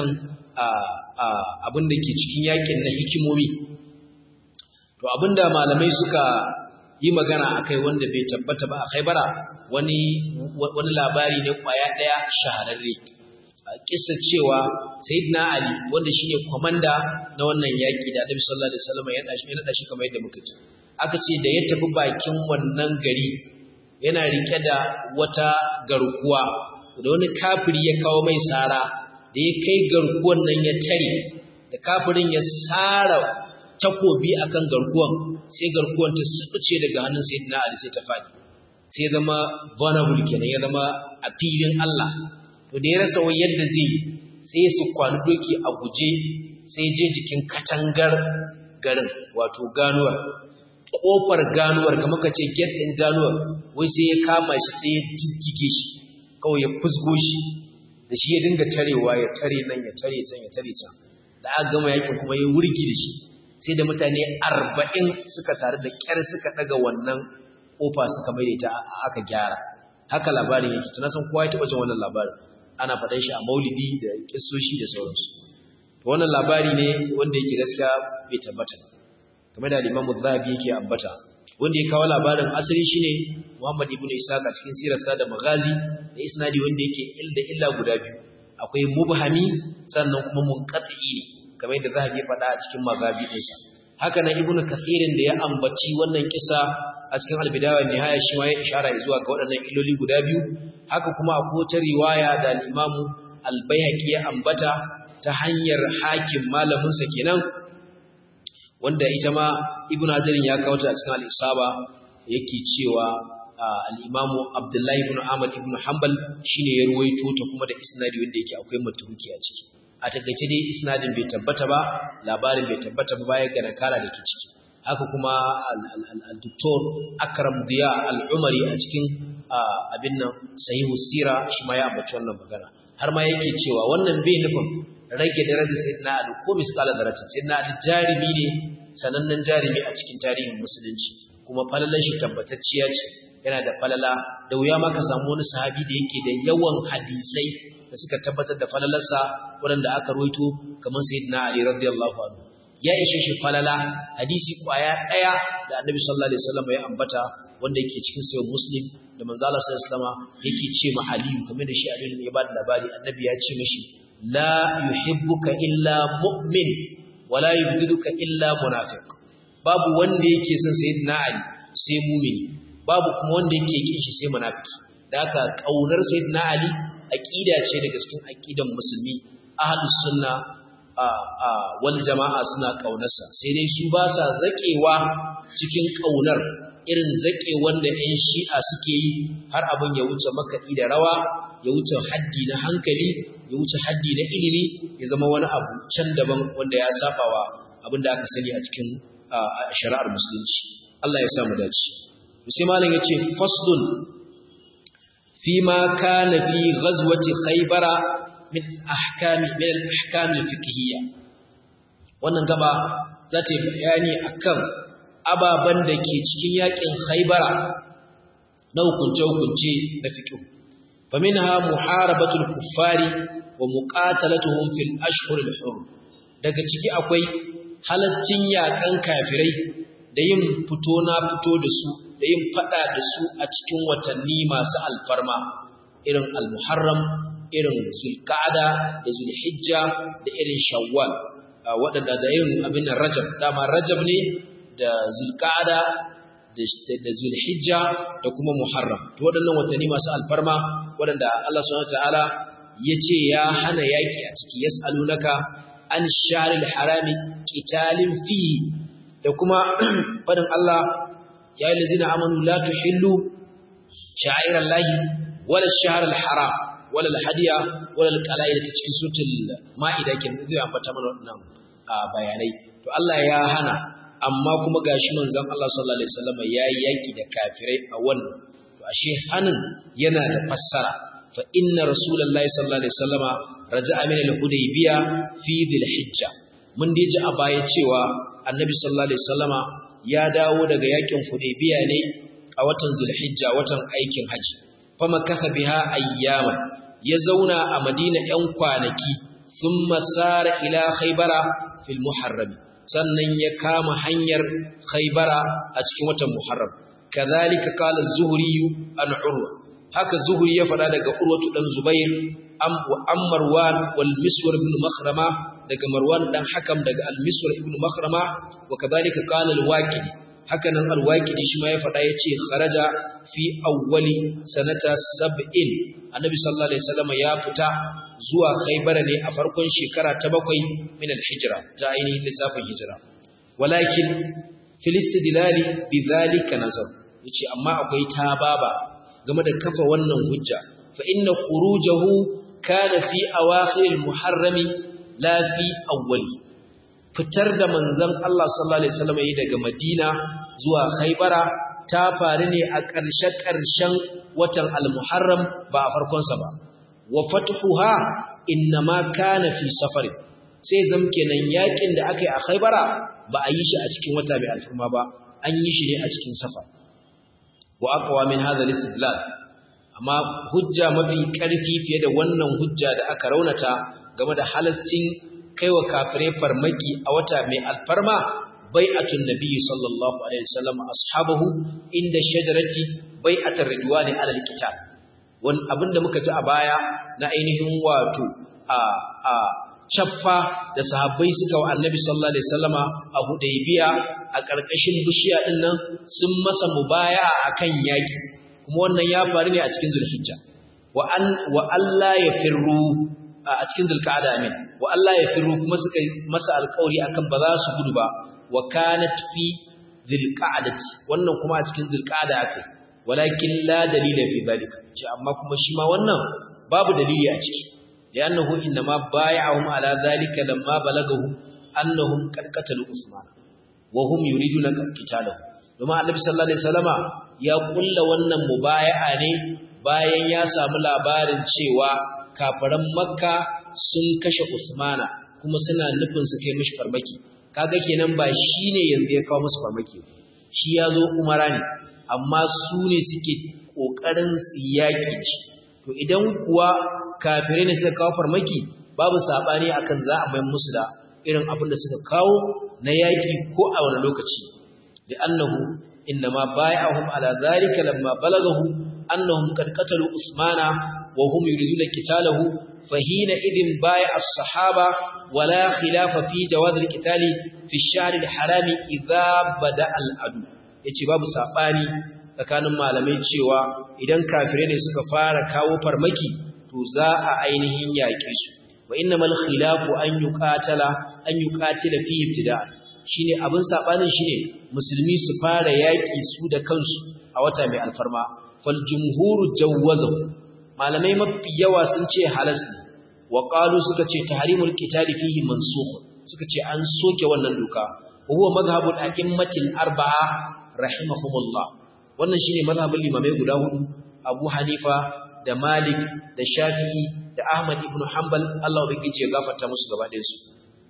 abin da ke cikin yakin na hikimomi to abinda malamai suka yi magana akai wanda bai tabbata ba a Khaibara wani wani labari ne kwaya daya shahararre kissa cewa sayyidina Ali wanda shine komanda na wannan yaki da Annabi sallallahu alaihi wasallam ya dashi ya dashi kamar yadda muka ji aka ce da ya tafi bakin wannan gari yana rike da wata garkuwa da wani kafiri ya kawo mai sara da ya kai garkuwan nan ya tare da kafirin ya sara takobi akan garkuwan sai garkuwan ta subuce daga hannun sayyidina Ali sai ta fadi sai ya zama vulnerable kenan ya zama a filin Allah to da ya rasa wani yadda zai sai su kwani doki a guje sai je jikin katangar garin wato ganuwar kofar ganuwar kamar ka ce gate din ganuwar wai sai ya kama shi sai ya jijjige shi kawai ya fusgo shi da shi ya dinga tarewa ya tare nan ya tare can ya tare can da aka gama yakin kuma ya wurgi da shi sai da mutane arba'in suka tare da kyar suka daga wannan kofa suka mai ta aka gyara haka labarin yake tuna san kowa ya taba jin wannan labarin ana faɗan shi a maulidi da kissoshi da sauransu wannan labari ne wanda yake gaskiya bai tabbata kamar da Imam Zahabi yake ambata wanda ya kawo labarin asali shine Muhammad ibn Ishaq a cikin sirarsa da Maghazi da isnadi wanda yake illa illa guda biyu akwai mubhami sannan kuma munqati ne kamar yadda Zahabi ya faɗa a cikin Maghazi ɗinsa haka nan Ibn Kathirin da ya ambaci wannan kisa a cikin Al-Bidaya wa Nihaya shi ma ya ishara zuwa ga waɗannan illoli guda biyu haka kuma akwai wata riwaya da Imam Al-Baihaqi ya ambata ta hanyar hakim malamin sa kenan wanda ita ma Ibn Hajar ya kawo ta a cikin Al-Isaba yake cewa al-Imam Abdullahi ibn Ahmad ibn Hanbal shine ya ruwaito ta kuma da isnadi wanda yake akwai matuki a ciki a takaice dai isnadin bai tabbata ba labarin bai tabbata ba baya ga nakara da ke ciki haka kuma al-Dr. Akram Diya al-Umari a cikin abin nan sahihu sira shi ma ya ambaci wannan magana har ma yake cewa wannan bai nufin rage darajar sayyidina Ali ko misqala daraja sayyidina Ali jarimi ne sanannen jarimi a cikin tarihin musulunci kuma falalan shi tabbatacciya ce yana da falala da wuya ma ka samu wani sahabi da yake da yawan hadisai da suka tabbatar da falalarsa waɗanda aka roito kamar sayyidina Ali radiyallahu anhu ya ishe shi falala hadisi kwaya ɗaya da annabi sallallahu alaihi wasallam ya ambata wanda yake cikin sahih muslim da manzo Allah sallallahu alaihi wasallam yake ce ma Ali kamar da shi Ali ya ba da labari annabi ya ce mishi la yuhibbuka illa mu'min wa la yubghiduka illa munafiq babu wanda yake son sayyidina Ali sai mu'mini babu kuma wanda yake kin shi sai munafiki da haka kaunar sayyidina Ali aqida ce daga cikin aqidan musulmi ahlus sunna wal jama'a suna kaunarsa sai dai su ba sa zakewa cikin kaunar irin zake wanda ƴan shi'a suke yi har abin ya wuce makaɗi da rawa ya wuce haddi na hankali ya wuce haddi na ilimi ya zama wani abu can daban wanda ya sabawa abin da aka sani a cikin shari'ar musulunci Allah ya samu dace sai malam yace faslun fi ma kana fi ghazwati khaybara min ahkami min al-ahkam al-fiqhiyya wannan gaba za ta yi bayani akan ababan da ke cikin yakin Khaybara na hukunce-hukunce na fiqh faminha muharabatul kuffari wa muqatalatuhum fil ashhur al-hurum daga ciki akwai halascin yakan kafirai da yin fito na fito da su da yin fada da su a cikin watanni masu alfarma irin al-muharram irin zulqa'ada da zulhijja da irin shawwal waɗanda da irin abin rajab dama rajab ne da zulqa'ada da zulhijja da kuma muharram to waɗannan watanni masu alfarma waɗanda Allah subhanahu wataala yace ya hana yaki a ciki yas'alunaka an shahril harami qitalin fi da kuma fadin Allah ya ayyuhallazina amanu la tuhillu sha'irallahi wala ash-shahril haram wala al-hadiya wala al-qala'id ta cikin sutul ma'ida kin zai ambata mana wannan bayanai to Allah ya hana amma kuma gashi manzon Allah sallallahu alaihi wasallam yayi yaki da kafirai a wannan to ashe hanin yana da fassara fa inna rasulullahi sallallahu alaihi wasallam raja'a min al-hudaybiya fi dhil-hijja mun dai ji a baya cewa annabi sallallahu alaihi wasallam ya dawo daga yakin hudaybiya ne a watan zulhijja watan aikin haji fama kasa biha ayyama ya zauna a madina ‘yan kwanaki sun masara ila khaibara fil muharrami sannan ya kama hanyar khaibara a cikin watan muharram kadhalika qala az-zuhri an urwa haka zuhri ya fada daga urwatu dan zubair am wa ammarwan wal miswar ibn makhrama daga marwan dan hakam daga al miswar ibn makhrama wa kadhalika qala al-waqidi haka nan al-waqidi shi ma ya fada yace kharaja fi awwali sanata sab'in annabi sallallahu alaihi wasallam ya fita zuwa khaybara ne a farkon shekara ta bakwai min al-hijra ta ainihin lissafin hijira walakin filistidilali bidhalika nazar yace amma akwai tababa game da kafa wannan hujja fa inna khurujahu kana fi awakhir al-muharrami la fi awwali fitar da manzon Allah sallallahu alaihi wasallam yi daga Madina zuwa Khaybara ta faru ne a ƙarshe ƙarshen watan al-Muharram ba a farkon sa ba wa fathuha inma kana fi safari sai zam kenan yakin da aka yi a Khaybara ba a yi shi a cikin wata mai alfurma ba an yi shi ne a cikin safa wa aqwa min hadha al-istidlal amma hujja mafi karfi fiye da wannan hujja da aka raunata game da halastin kaiwa kafirai farmaki a wata mai alfarma bai'atun nabiyyi sallallahu alaihi wasallam ashabahu inda shajarati bai'atar ridwani ala al-kitab wani abinda muka ji a baya na ainihin wato a a caffa da sahabbai suka wa annabi sallallahu alaihi wasallama a hudaybiya a ƙarƙashin bishiya din nan sun masa mubaya'a akan yaki kuma wannan ya faru ne a cikin zulhijja wa an wa alla yafirru a cikin zulqa'ada amin wa alla yafirru kuma suka masa alƙawari akan ba za su gudu ba wa kanat fi zulqa'adati wannan kuma a cikin zulqa'ada akai walakin la dalila fi dalika amma kuma shi ma wannan babu dalili a ciki لأنه إنما بايعهم على ذلك لما بلغه أنهم قد قتلوا عثمان وهم يريدون قتاله domin annabi sallallahu alaihi wasallama ya kulla wannan mubaya'a ne bayan ya samu labarin cewa kafiran makka sun kashe usmana kuma suna nufin su kai mishi farmaki kaga kenan ba shine yanzu ya kawo musu farmaki shi ya zo umara ne amma su ne suke kokarin su yaki shi to idan kuwa kafirai ne suka kawo farmaki babu sabani akan za a mai musu da irin abin da suka kawo na yaki ko a wani lokaci da annahu innama bai'ahum ala zalika lamma balagahu annahum qad qatalu usmana wa hum yuriduna qitalahu fahina idin bai'a as-sahaba wala khilafa fi jawaz al-qitali fi ash-shahr al-harami idha bada al-adu yace babu sabani tsakanin malamai cewa idan kafirai ne suka fara kawo farmaki to za a ainihin yaƙe su wa innamal khilafu an yuqatala an yuqatila fi ibtida shine abin sabanin shine musulmi su fara yaƙi su da kansu a wata mai alfarma fal jumhuru jawwazu malamai mafi yawa sun ce halas ne wa qalu suka ce tahrimul qitali fihi mansukh suka ce an soke wannan doka huwa madhhabul a'immatil arba'a rahimahumullah wannan shine madhhabul limamai guda hudu Abu Hanifa da Malik da Shafi'i da Ahmad ibn Hanbal Allah ubangiji ya gafarta musu gaba ɗayan su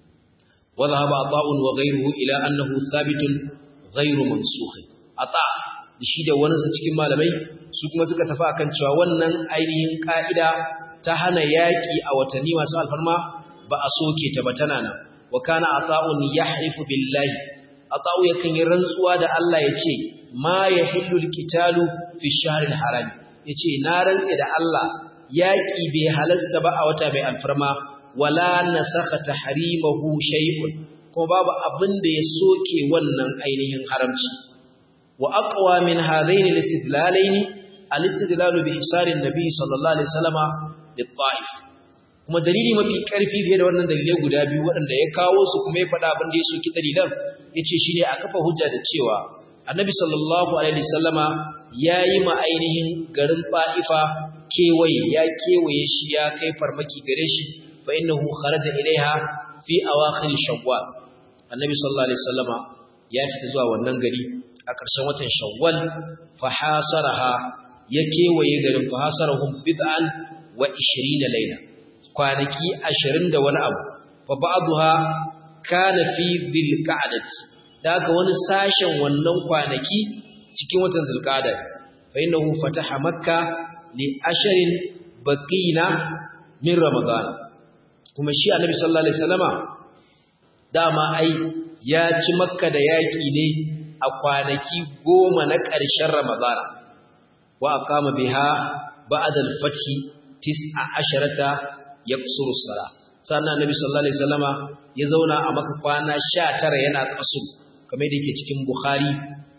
wa dhahaba ata'un wa ghayruhu ila annahu thabitun ghayru mansukh ata shi da wani su cikin malamai su kuma suka tafi akan cewa wannan ainihin ka'ida ta hana yaki a watanni masu alfarma ba a soke ta ba tana nan wa kana ata'un yahrifu billahi ata'u yakan yi rantsuwa da Allah ya ce ma yahillu alqitalu fi shahril harami ya ce na rantse da Allah yaƙi bai halasta ba a wata mai alfarma wala na saka ta harimahu shay'un kuma babu abin da ya soke wannan ainihin haramci wa aqwa min hadaini al-istidlalaini al-istidlalu bi isarin nabi sallallahu alaihi wasallama lit-ta'if kuma dalili mafi karfi fiye da wannan dalilai guda biyu waɗanda ya kawo su kuma ya faɗa abin da ya soki dalilan yace shine a kafa hujja da cewa annabi sallallahu alaihi wasallama ya yi ma ainihin garin fa'ifa kewaye ya kewaye shi ya kai farmaki gare shi fa innahu kharaja ilaiha fi awakhir shawwal annabi sallallahu alaihi wasallama ya fita zuwa wannan gari a ƙarshen watan shawwal fa hasaraha ya kewaye garin fa hasarahum bid'an wa 20 layla kwanaki 20 da wani abu fa ba'daha kana fi dhil qa'dati daga wani sashen wannan kwanaki cikin watan zulqa'da fa innahu fataha makka li asharin baqina min ramadan kuma shi annabi sallallahu alaihi wasallama dama ai ya ci makka da yaki ne a kwanaki goma na ƙarshen ramadana wa aqama biha ba'da al-fath tis'a asharata yaqsuru sala sannan annabi sallallahu alaihi wasallama ya zauna a maka kwana 19 yana kasu kamar da yake cikin bukhari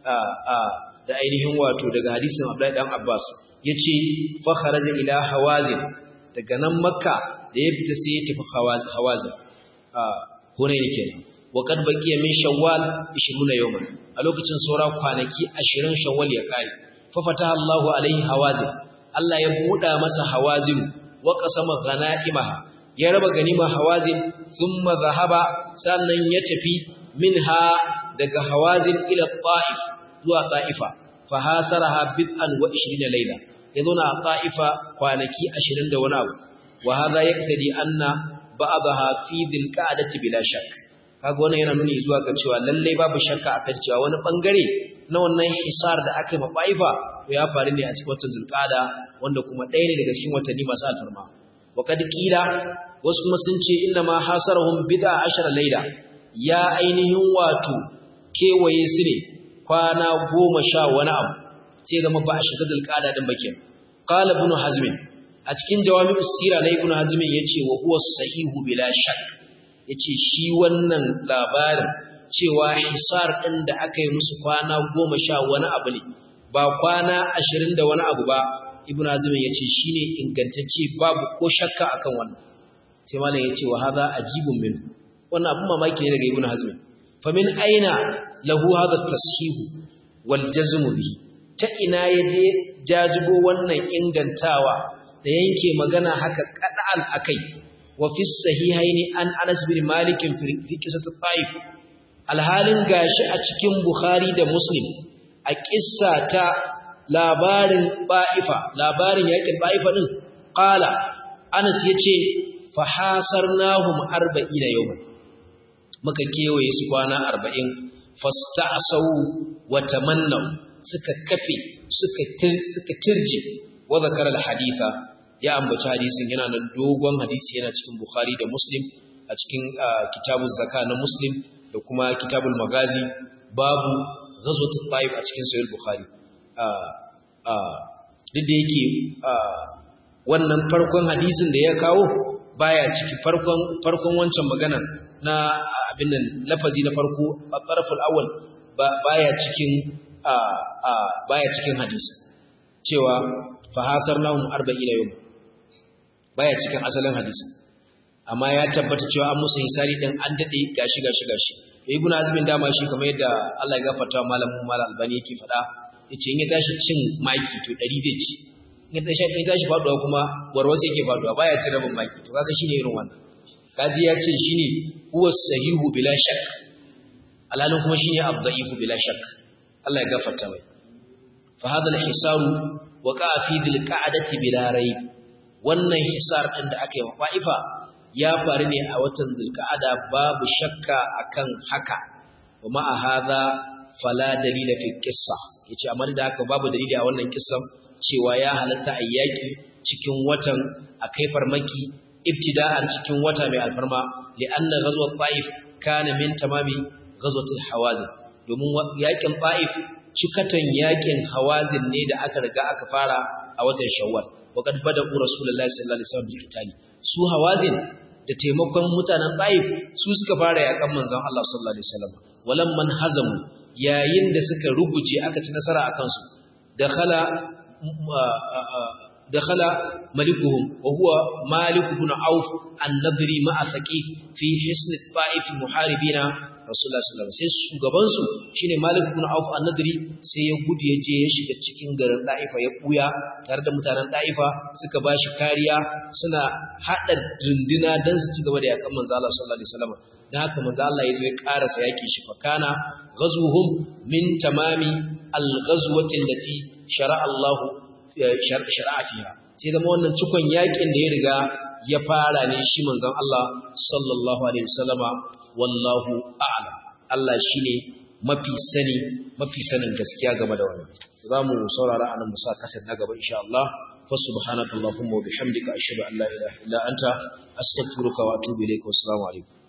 da ainihin wato daga hadisin abdullahi dan abbas yace fa kharaja ila hawazin daga nan makka da ya fita sai ya tafi hawazin hunayn kenan wa kad baqiya min shawwal 20 yawman a lokacin saura kwanaki 20 shawwal ya kare fa fataha Allahu alaihi hawazin Allah ya buɗa masa hawazin wa qasama ghana'imaha ya raba ganima hawazin thumma zahaba sannan ya tafi minha daga hawazin ila ta'if zuwa ta'ifa fa hasaraha bid'an wa 20 layla ya zauna a ta'ifa kwanaki 20 da wani abu wa hadha yaqtadi anna ba'daha fi dhil qa'dati bila shakk kaga wannan yana nuni zuwa ga cewa lalle babu shakka akan cewa wani bangare na wannan hisar da aka yi mabaifa to ya faru ne a cikin watan zulqa'da wanda kuma ɗaya ne daga cikin watanni masu alfarma wa kad qila wasu kuma sun ce inna ma hasarahum bid'a ashara layla ya ainihin wato kewaye su ne kwana goma sha wani abu sai zama ba a shiga zulqa'da din bakin qala ibn hazm a cikin jawami'us sira na ibn hazm yace wa huwa sahihu bila shakk yace shi wannan labarin cewa hisar ɗin da aka yi musu kwana goma sha wani abu ne ba kwana ashirin da wani abu ba ibn azumin ya ce shi ne ingantacce babu ko shakka akan wannan sai malam ya ce wa haza ajibun min wannan abin mamaki ne daga ibn azumin fa min aina lahu hadha tashihu wal jazmu bi ta ina ya je jajibo wannan ingantawa da yanke magana haka kada'an akai wa fi sahihaini an Anas bin Malik fi qissat taif alhalin gashi a cikin Bukhari da Muslim a kissa ta labarin Ba'ifa labarin yakin Ba'ifa din qala Anas yace fa hasarnahum 40 yawman muka kewaye su kwana 40 fasta'sau wa tamannaw suka kafe suka suka tirje wa zakara al-haditha ya ambaci hadisin yana nan dogon hadisi yana cikin Bukhari da Muslim a cikin kitabuz zaka na Muslim da kuma kitabul magazi babu ghazwatul taif a cikin sahih Bukhari duk da yake wannan farkon hadisin da ya kawo baya ciki farkon farkon wancan magana na abin nan lafazi na farko farful awwal baya cikin baya cikin hadisi cewa fahasarnahum 40 yawm baya cikin asalin hadisi amma ya tabbata cewa an musu hisari din an dade gashi gashi gashi ibnu azmin dama shi kamar yadda Allah ya gafarta malamin mal albani yake fada yace in ya tashi cin maki to 100 zai ci in ya tashi in tashi faduwa kuma warwasa yake faduwa baya ci rabin maki to kaga shine irin wannan kaji ya ce shine huwa sahihu bila shak alalin kuma shine abdaifu bila shak Allah ya gafarta mai fa hadha al-hisaru waqa fi dil qa'dati bila rayb wannan hisar ɗin da aka yi wa fa'ifa ya faru ne a watan zulka'ada babu shakka akan haka wa ma'a haza fala dalila fi kissa yace amma da haka babu dalili a wannan kissan cewa ya halatta a yaki cikin watan akai farmaki ibtida'an cikin wata mai alfarma li'anna ghazwat ta'if kana min tamami ghazwatul hawazin domin yakin ta'if cikatan yakin hawazin ne da aka riga aka fara a watan shawwal وقد بدأوا رسول الله صلى الله عليه وسلم بالقتال su hawazin da taimakon mutanen Taif su suka fara yakan manzon Allah sallallahu alaihi wasallam walam man hazamu yayin da suka ruguje aka ci nasara akan su dakhala dakhala malikuhum wa huwa malik ibn auf an-nadri ma'a thaqif fi hisn Taif muharibina rasulullah sallallahu alaihi wasallam sai shugaban su shine malik ibn auf an-nadri sai ya gudu ya je ya shiga cikin garin Daifa ya buya tare da mutanen Daifa suka bashi kariya suna hada runduna dan su ci gaba da yakan manzo Allah sallallahu alaihi wasallam dan haka manzo Allah ya zo ya karasa yaki shi fakana ghazwuhum min tamami al-ghazwati allati shara'a Allah shara'a fiha sai zama wannan cikon yakin da ya riga ya fara ne shi manzon Allah sallallahu alaihi wasallama wallahu a'lam Allah shine mafi sani mafi sanin gaskiya game da wannan zamu saurara anan musa kasar na gaba insha Allah fa subhanakallahumma wa bihamdika ashhadu an la ilaha illa anta astaghfiruka wa atubu ilayka wa assalamu alaikum